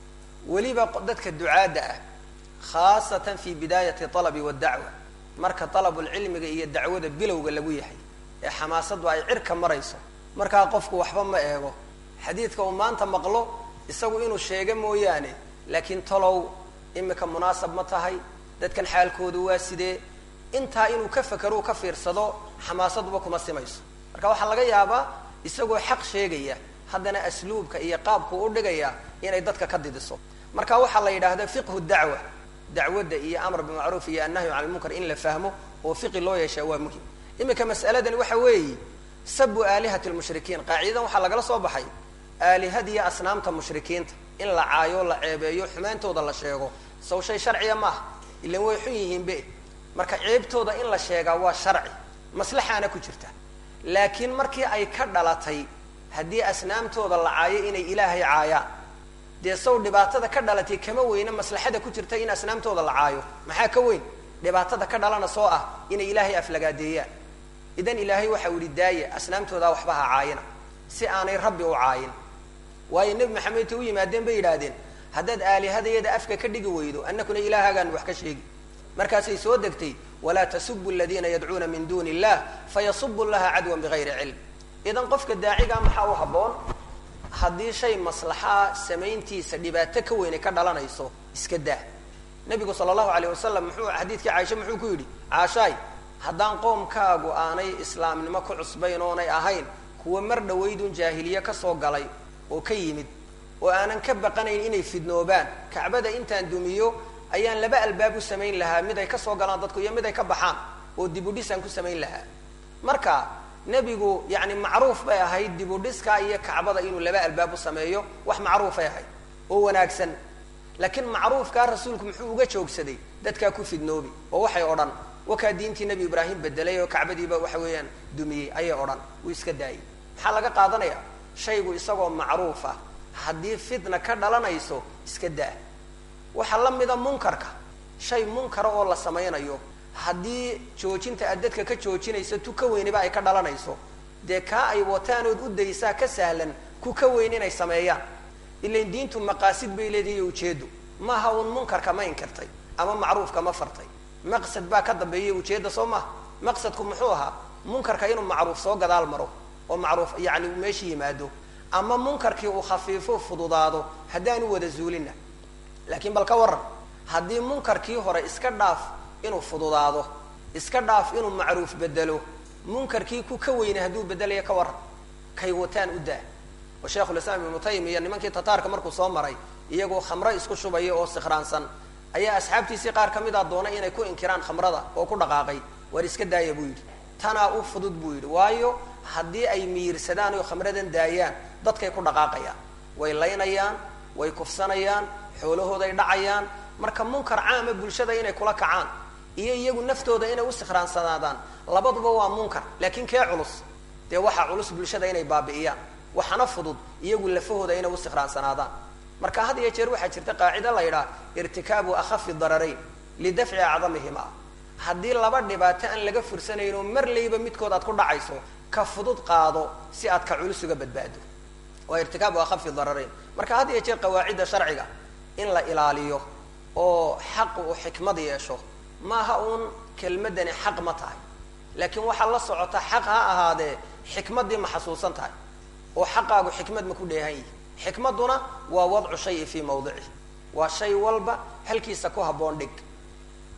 weliba dadka ducaadda ah khaasatan fi bidaayati alabi waddacwa marka dalabulcilmiga iyo dacwada bilowga lagu yahay ee xamaasadu ay cirka marayso markaa qofku waxba ma eego xadiidka uu maanta maqlo isagu inuu sheego mooyaane laakiin talow imika munaasab ma tahay dadkan xaalkoodu waa sidee intaa inuu ka fakero u ka fiirsado xamaasaduba kuma simayso marka waxaa laga yaabaa isagoo xaq sheegaya haddana asluubka iyo qaabku u dhigaya inay dadka ka didiso marka waxaa la yidhaahda fiqhu dacwa dacwadda iyo amr bimacruuf iyo annahyu can lmunkar in la fahmo oo fiqi loo yeeshaa waa muhim iminka mas'aladani waxa weeye sabu aalihati lmushrikiin qaacidadan waxaa lagala soo baxay aalihadiiyo asnaamta mushrikiinta in la caayo la ceebeeyo xumaantooda la sheego saw shay sharciya maaha ilan way xun yihiinbe marka ceebtooda in la sheegaa waa sharci maslaxaana ku jirta laakiin markii ay ka dhalatay haddii asnaamtooda la caayo inay ilaahay caayaan dee saw dhibaatada ka dhalatay kama weyna maslaxada ku jirta in asnaamtooda la caayo maxaa ka weyn dhibaatada ka dhalana soo ah inay ilaahay aflagaadeeyaan idan ilaahay waxau yihi daaya asnaamtoodaa waxba ha caayina si aanay rabbi u caayin waayo nebi maxamed intay u yimaadeen bay yidhaahdeen haddaad aalihadayada afka ka dhigi weydo annakuna ilaahaagaan wax ka sheegi markaasay soo degtay walaa tasubu aladiina yadcuuna min duuni illah fayasubu llaha cadwan bigayri cilm idan qofka daacigaa maxaa u habboon haddii shay maslaxaa samayntiisa dhibaato ka weyn ay ka dhalanayso iska daa nabigu sala allahu alayh wasalam muxuu xadiidkii caaisha muxuu ku yidhi caashaay haddaan qoomkaagu aanay islaamnimo ku cusbayn oonay ahayn kuwa mar dhawaydun jaahiliye kasoo galay oo ka yimid oo aanan ka baqanayn inay fidnoobaan kacbada intaan dumiyo ayaan laba albaab u samayn lahaa mid ay kasoo galaan dadku iyo mid ay ka baxaan oo dibudhisaan ku samayn lahaa marka nebigu yani macruuf bay ahayd dibudhiska iyo kacbada inuu laba albaab u sameeyo wax macruufay ahayd oo wanaagsan laakiin macruufkaa rasuulku muxuu uga joogsaday dadkaa ku fidnoobi oo waxay odhan wakaa diintii nebi ibraahim bedelay oo kacbadiiba waxa weeyaan dumiyey ayay odhan wuu iska daayay maxaa laga qaadanaya shaygu isagoo macruuf ah haddii fitna ka dhalanayso iska daa waxaa la mida munkarka shay munkara oo la samaynayo haddii joojinta aad dadka ka joojinayso tu ka weyniba ay ka dhalanayso dee kaa ay wataanood u daysaa ka sahlan ku ka weyn inay sameeyaan ilain diintu maqaasid bay leedahay iyo ujeedo maaha uun munkarka ma inkirtay ama macruufka ma fartay maqsad baa ka dambeeya ujeedda soo maha maqsadku muxuu ahaa munkarka inuu macruuf soo gadaal maro oo macruuf yani uu meesha yimaado ama munkarkii uu khafiifo fududaado haddaanu wada zuulina laakiin bal ka waran haddii munkarkii hore iska dhaaf inuu fududaado iska dhaaf inuu macruuf bedelo munkarkii ku ka weyna hadduu bedelayo ka waran kay wataan u daa oo sheikhulislaam ibnu taymiya nimankii tataarka markuu soo maray iyagoo khamro isku shubaya oo sikhraansan ayaa asxaabtiisii qaar ka mid a doonay inay ku inkiraan khamrada oo ku dhaqaaqay waar iska daaya buu yidhi tanaa u fudud buu yidhi waayo haddii ay miirsadaan oo khamradan daayaan dadkay ku dhaqaaqayaan way laynayaan way kufsanayaan xoolahooday dhacayaan marka munkar caama bulshada inay kula kacaan iyo iyagu naftooda inay u sikhraansanaadaan labaduba waa munkar laakiin kee culus dee waxaa culus bulshada inay baabi'iyaan waxana fudud iyagu lafahooda inay u sikhraansanaadaan marka had iyo jeer waxaa jirta qaacida la yidhaha irtikaabu akhafi dararayn lidafci acdamihima haddii laba dhibaato aan laga fursanayno mar layba midkood aad ku dhacayso ka fudud qaado si aad ka culus uga badbaado waa irtikaabu akhafi dararayn marka had iyo jeer qawaacidda sharciga in la ilaaliyo oo xaq uu xikmad yeesho maaha uun kelmadani xaq ma tahay laakiin waxaa la socota xaq ha ahaadee xikmaddii ma xasuusan tahay oo xaqaagu xikmad ma ku dheehan yihi xikmadduna waa wadcu shayi fii mawdicih waa shay walba halkiisa ku habboon dhig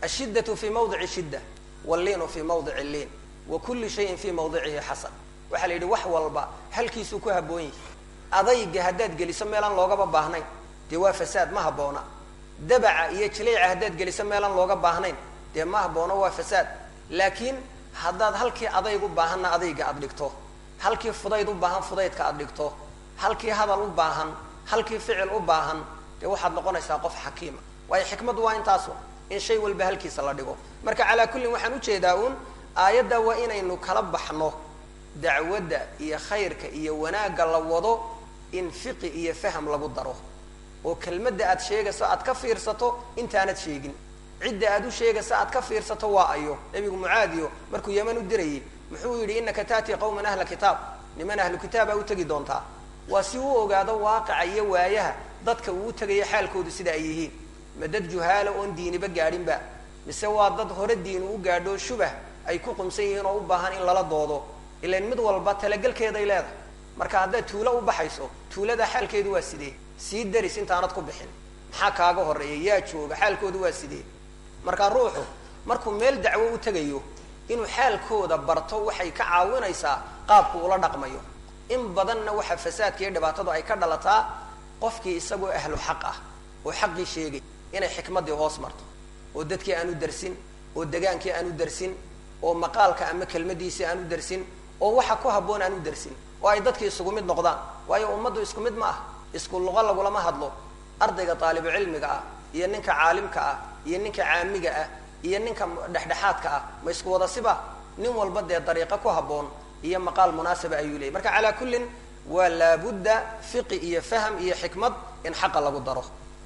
ashiddatu fii mawdici shidda walliinu fii mawdici liin wa kulli shayin fii mawdicihi xasan waxaa la yidhi wax walba halkiisuu ku habboon yahi adayga haddaad geliso meelaan loogaba baahnayn dee waa fasaad ma habboona dabaca iyo jiliica haddaad geliso meelaan looga baahnayn dee ma habboona waa fasaad laakiin haddaad halkii adayg u baahanna adayga aad dhigto halkii fudayd u baahan fudaydka aad dhigto halkii hadal u baahan halkii ficil u baahan dee waxaad noqonaysaa qof xakiima waayo xikmaddu waa intaasu in shay walba halkiisa la dhigo marka calaa kullin waxaan ujeedaa uun aayadda waa inaynu kala baxno dacwadda iyo khayrka iyo wanaagga la wado in fiqi iyo faham lagu daro oo kelmadda aad sheegayso aad ka fiirsato intaanad sheegin cidda aad u sheegayso aad ka fiirsato waa ayo nebigu mucaadiyo markuu yeman u dirayay muxuu yidhi innaka taatii qawman ahla kitaab niman ahlu kitaabaa u tegi doontaa waa si uu ogaado waaqica iyo waayaha dadka uu u tegayo xaalkoodu sida ay yihiin ma dad juhaala oon diiniba gaadhinba mise waa dad hore diin u gaadho shubah ay ku qumsan yihiin oo u baahan in lala doodo ilan mid walba talagelkeeday leedahay marka haddaad tuulo u baxayso tuulada xaalkeedu waa sidee sii daris intaanad ku bixin maxaa kaaga horreeya yaa jooga xaalkoodu waa sidee marka ruuxu markuu meel dacwo u tegayo inuu xaalkooda barto waxay ka caawinaysaa qaabku ula dhaqmayo in badanna waxa fasaadka iyo dhibaatadu ay ka dhalataa qofkii isagoo ahlu xaq ah oo xaqii sheegay inay xikmaddii hoos marto oo dadkii aan u darsin oo degaankii aan u darsin oo maqaalka ama kelmadiisii aan u darsin oo waxa ku habboon aan u darsin oo ay dadkii isugu mid noqdaan waayo ummaddu isku mid ma ah isku luqo lagulama hadlo ardayga daalibu cilmiga ah iyo ninka caalimka ah iyo ninka caamiga ah iyo ninka dhexdhexaadka ah ma isku wada siba nin walba dee dariiqo ku habboon iyo maqaal munaasaba ayuu leeyay marka calaa kullin waa laabudda fiqi iyo faham iyo xikmad in xaqa lagu daro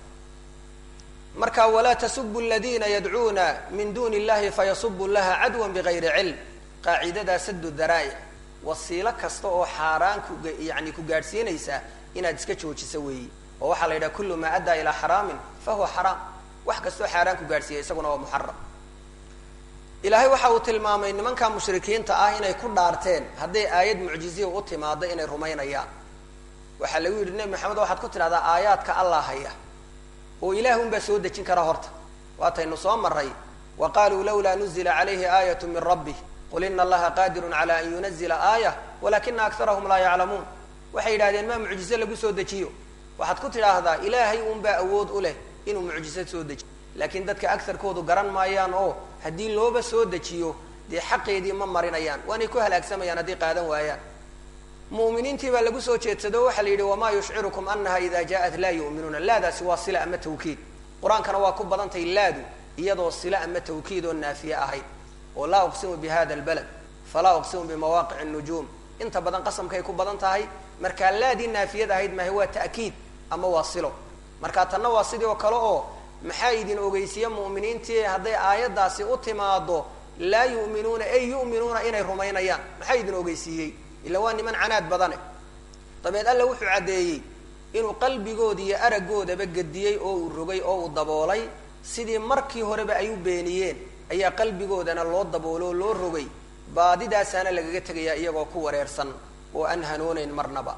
marka walaa tasubu aladiina yadcuuna min duni illahi fayasubu laha cadwan bigayri cilm qaacidadaa sadu daraa'ic wasiilo kasta oo xaaraan ku yani ku gaadhsiinaysa inaad iska joojiso weeyi oo waxaa la yidhaha kullu maa addaa ilaa xaraamin fa huwa xaraam wax kastoo xaaraan ku gaadhsiiya isaguna waa muxaram ilaahay waxa uu tilmaamay nimanka mushrikiinta ah inay ku dhaarteen hadday aayad mucjiziya u timaado inay rumaynayaan waxaa lagu yidhi nebi maxamed waxaad ku tidhahdaa aayaadka allah haya oo ilaah unbaa soo dejin kara horta waataynu soo maray wa qaluu lawlaa nuzila calayhi aayatu min rabbih qul ina allaha qaadirun cala an yunazila aayah walakina akarahum laa yaclamuun waxay yidhahdeen maa mucjize lagu soo dejiyo waxaad ku tidhaahdaa ilaahay unbaa awood u leh inuu mucjize soo dejiyo laakiin dadka agarkoodu garan maayaan oo haddii looba soo dejiyo dee xaqeedii ma marinayaan waanay ku halaagsamayaan haddii qaadan waayaan mu'miniintii baa lagu soo jeedsado waxaa la yidhi wamaa yushcirukum anaha ida jaaءat laa yu'minuuna laadaasi waa sila ama tawkiid qur-aankana waa ku badantahay laadu iyadoo sila ama tawkiid oo naafiye ahayd oo laa uqsimu bi hada lbalad falaa uqsimu bimawaaqic الnujuum inta badan qasamkay ku badan tahay markaa laadii naafiyad ahayd maaha waa ta'kiid ama waa silo marka tanna waa sidii oo kale oo maxaa idin ogeysiiya mu'miniintii hadday aayaddaasi u timaado laa yu'minuuna ay yu'minuuna inay rumaynayaan maxaa idin ogeysiiyey ila waa niman canaad badane dabeed alla wuxuu caddeeyey inuu qalbigooda iyo araggoodaba gediyey oo uu rogay oo uu daboolay sidii markii horeba ay u beeniyeen ayaa qalbigoodana loo daboolo oo loo rogay baadidaasaana lagaga tegayaa iyagoo ku wareersan oo aan hanooneyn marnaba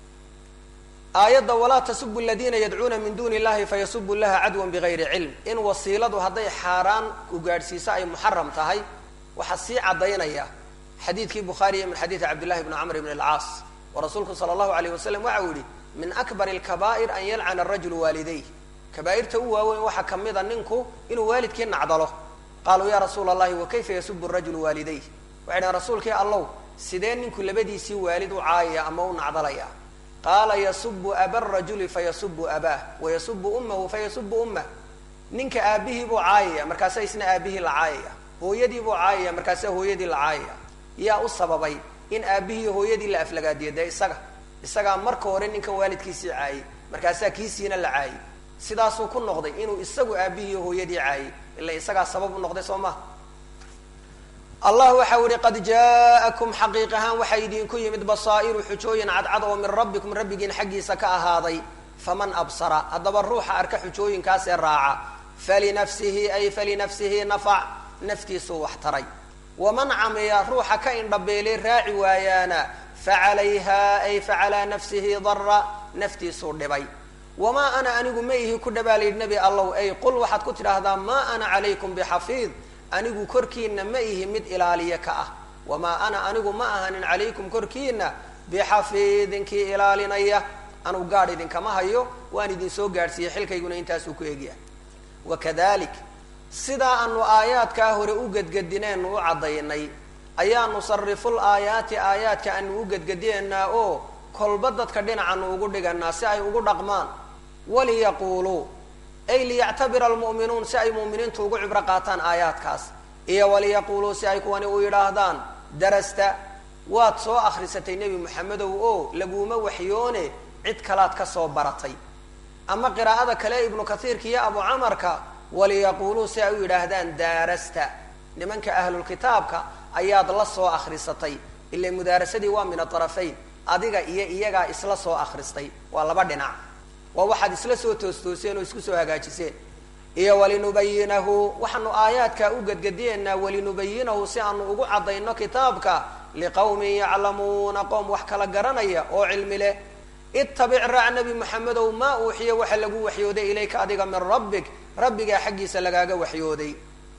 aayadda walaa tasubu aladiina yadcuuna min duni illahi fayasubu laha cadwan bigayri cilm in wasiiladu hadday xaaraan ku gaadhsiiso ay muxaram tahay waxaa sii caddaynaya xadiidkii bukhaariya min xadiidi cabdillahi bni camr bn alcaas oo rasuulku sala allahu alayh wasalam waxa uu yihi min akbar alkabaa'ir an yalcana arajulu waalidayh kabaa'irta u waaweyn waxaa ka mida ninku inuu waalidkii nacdalo qaaluu ya rasuula allahi wa kayfa yasubu rajulu waalidayh waxay dhahen rasuulkii allow sidee ninku labadiisii waalid u caayaya ama u nacdalaya qaala yasubu aba rajuli fayasubu abaah wayasubu ummahu fayasubu ummah ninka aabihii buu caayaya markaasaa isna aabihii la caayaya hooyadii buu caayaya markaasaa hooyadii la caayaya yaa u sababay in aabihii hooyadii la aflagaadiyo dee isaga isagaa marka hore ninkan waalidkiisii caayay markaasaa kiisiina la caayay sidaasuu ku noqday inuu isagu aabihii hooyadii caayay ila isagaa sabab u noqday soo maha allah waxa u ihi qad jaaءakum xaqiiq ahaan waxaa idinku yimid basaa'iru xujooyin cadcad oo min rabbikum rabbigiin xaggiisa ka ahaaday faman absara haddaba ruuxa arka xujooyinkaasee raaca falinafsihi ay falinafsihi nafac naftiisuu wax taray waman camiya ruuxa ka indhabeelay raaci waayaana facalayha ay facalaa nafsihi dara naftiisuu dhibay wamaa ana anigu ma ihi ku dhabaalayidhi nebi allow ay qul waxaad ku tidhaahdaa maa ana calaykum bixafiid anigu korkiina ma ihi mid ilaaliye ka ah wamaa ana anigu ma ahanin calaykum korkiina bixafiidin kii ilaalinaya anugu gaadh idinkama hayo waan idin soo gaadhsiiyey xilkayguna intaasuu ku egyahay wakadalik sidaa aanu aayaadkaa hore u gedgedineenu u caddaynay ayaa nusariful aayaati aayaadka aanu u gedgedineynaa oo kolba dadka dhinacaanu ugu dhiganaa si ay ugu dhaqmaan waliyaquuluu ay liyactabira almu'minuun si ay mu'miniintu ugu cibro qaataan aayaadkaas iyo waliyaquuluu si ay kuwani u yidhaahdaan darasta waad soo akhrisatay nebi moxamedow oo laguuma waxyoone cid kalaad ka soo baratay ama qiraa'ada kale ibnu kathiirka iyo abu camarka waliyaquuluu si ay u yidhaahdaan daarasta nimanka ahlulkitaabka ayaad la soo akhrisatay ila mudaarasadii waa min aarafayn adiga iyo iyagaa isla soo akhristay waa laba dhinac waa waxaad isla soo toostooseen oo isku soo hagaajiseen iyo walinubayinahu waxaanu aayaadkaa u gedgediyeynaa walinubayinahu si aanu ugu caddayno kitaabka liqawmin yaclamuuna qoom wax kala garanaya oo cilmi leh ittabic raac nebi moxamedow maa uuxiya waxa lagu waxyooday ilayka adiga min rabbik rabbigaa xaggiisa lagaaga waxyooday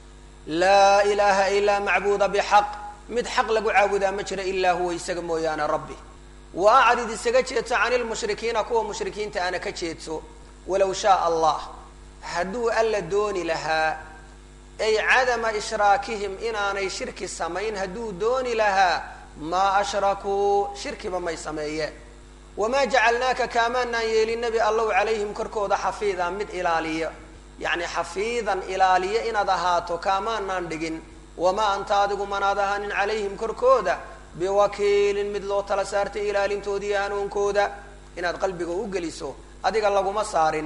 laa ilaaha ilaa macbuuda bixaq mid xaq lagu caabudaa ma jiro ilaa huwa isaga mooyaane rabbi wa acrid isaga jeedso cani lmushrikiina kuwa mushrikiinta ana ka jeedso walow shaa allah hadduu alla dooni lahaa ay cadama ishraakihim inaanay shirki samayn hadduu dooni lahaa maa ashrakuu shirkiba may sameeyeen wamaa jacalnaaka kaamaanaan yeelin nebi allow calayhim korkooda xafiida mid ilaaliya yacni xafiidan ilaaliya inaad ahaato kaamaanaan dhigin wamaa anta adigu manaad ahaanin calayhim korkooda biwakiilin mid loo tala saartay ilaalintoodiiyo hanuunkooda inaad qalbiga u geliso adiga laguma saarin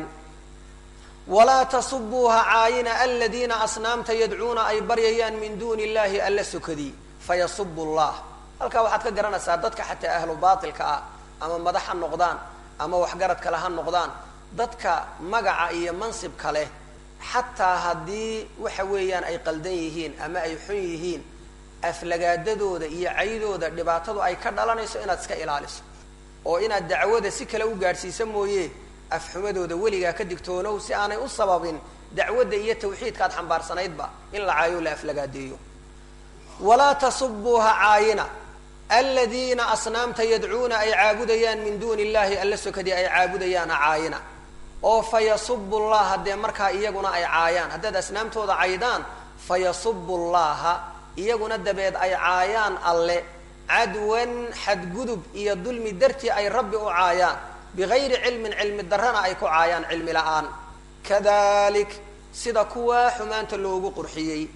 walaa tasubuuha caayina aladiina asnaamta yadcuuna ay baryayaan min duuni illahi alla sokadii fayasubu llah halkaa waxaad ka garanaysaa dadka xataa ahlu baatilka ah ama madax ha noqdaan ama waxgarad kale ha noqdaan dadka magaca iyo mansibka leh xataa haddii waxa weeyaan ay qaldan yihiin ama ay xun yihiin aflagaadadooda iyo caydooda dhibaatadu ay ka dhalanayso inaad iska ilaaliso oo inaad dacwada si kale u gaadhsiisa mooye afxumadooda weligaa ka digtoonow si aanay u sababin dacwadda iyo tawxiidkaad xambaarsanaydba in la caayo la aflagaadeeyo walaa tasubuuha caayina aladiina asnaamta yadcuuna ay caabudayaan min duuni illahi alla sokadii ay caabudayaan ha caayina oo fa yasubu llaha haddee markaa iyaguna ay caayaan haddaad asnaamtooda caydaan fa yasubu llaha iyaguna dabeed ay caayaan alle cadwan xadgudub iyo dulmi dartii ay rabbi u caayaan bigayri cilmin cilmi darrana ay ku caayaan cilmi la-aan kadalik sida kuwaa xumaanta loogu qurxiyey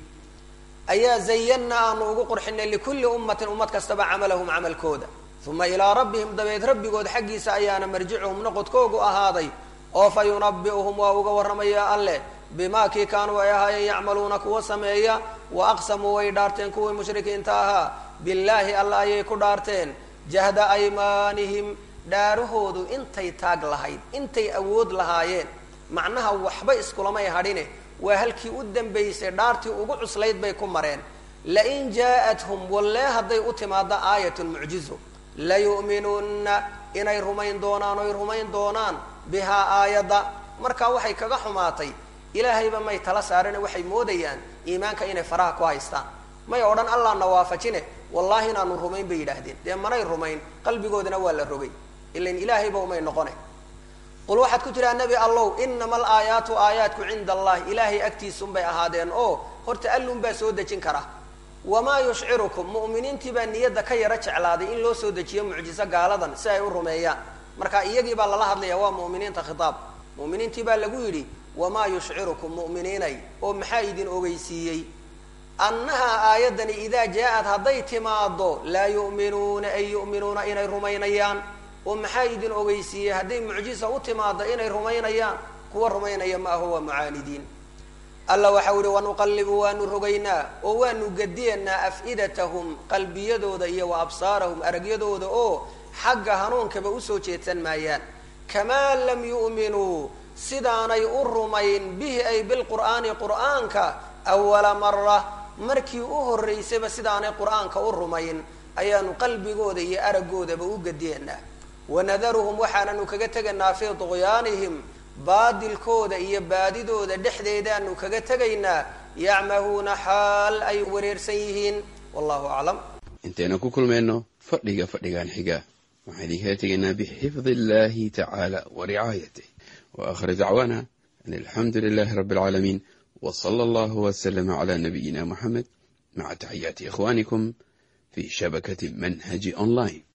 ayaa zayanna aanu ugu qurxinay likulli ummatin ummad kastaba camalahum camalkooda uma ilaa rabbihim dabeed rabbigood xaggiisa ayaana marjicuhum noqodkoogu ahaaday oo fa yunabi'uhum waa uga warramaya alleh bimaa kii kaanuu ay ahaayeen yacmaluuna kuwa sameeya wa aqsamuu way dhaarteen kuwii mushrikiinta ahaa billaahi alla ayay ku dhaarteen jahda aymaanihim dhaarahoodu intay taag lahayd intay awood lahaayeen macnaha waxba iskulamay hadhine waa halkii u dambaysay dhaartii ugu cuslayd bay ku mareen lain jaa-athum wallee hadday u timaado aayatun mucjizo layu'minunna inay rumayn doonaan oy rumayn doonaan bihaa aayadda markaa waxay kaga xumaatay ilaahayba may tala saarine waxay moodayaan iimaanka inay faraha ku haystaan may odhan allah na waafajine wallaahi inaanu rumayn bay yidhaahdeen dee manay rumayn qalbigoodana waa la rogay ilan ilaahayba umay noqone qul waxaad ku tiraa nebi allow inama alaayaatu aayaatku cinda allahi ilaahay agtiisunbay ahaadeen oo horta allun baa soo dejin kara wamaa yushcirukum mu'miniintii baa niyadda ka yaro jeclaaday in loo soo dejiyo mucjiso gaaladan si ay u rumeeyaan marka iyagii baa lala hadlaya waa mu'miniinta khitaab mu'miniintii baa lagu yidhi wamaa yushcirukum mu'miniinay oo maxaa idin ogeysiiyey annahaa aayaddani idaa jaa-ad hadday timaado laa yu'minuuna ay yu'minuuna inay rumaynayaan oo maxaa idin ogeysiiyey hadday mucjisa u timaado inay rumaynayaan kuwa rumaynaya ma aho waa mucaanidiin alla waxau yihi wanuqallibu waanu rogaynaa oo waanu gediyanaa af-idatahum qalbiyadooda iyo wa absaarahum aragyadooda oo xagga hanuunkaba usoo jeedsan maayaan kamaa lam yu'minuu sidaanay u rumayn bihi ay bilqur'aani qur'aanka awala mara markii u horraysayba sidaanay qur'aanka u rumayn ayaanu qalbigooda iyo araggoodaba u gediyanaa wanadaruhum waxaananu kaga tegaynaa fii duqyaanihim baadilkooda iyo baadidooda dhexdeedaanu kaga tegaynaa yacmahuuna xaal ay wareersan yihiin wallahu aclam intaynu ku kulmayno fadhiga fadhigan xiga waxaan idinkaga tegaynaa bixifdi illahi tacaala wa ricaayatih wa aakhir dacwaana an alxamdu lilahi rabbi alcaalamiin w sala allahu wslama cla nabiyina muxamed maca taxiyaati ikhwanikum fi shabakati manhaji online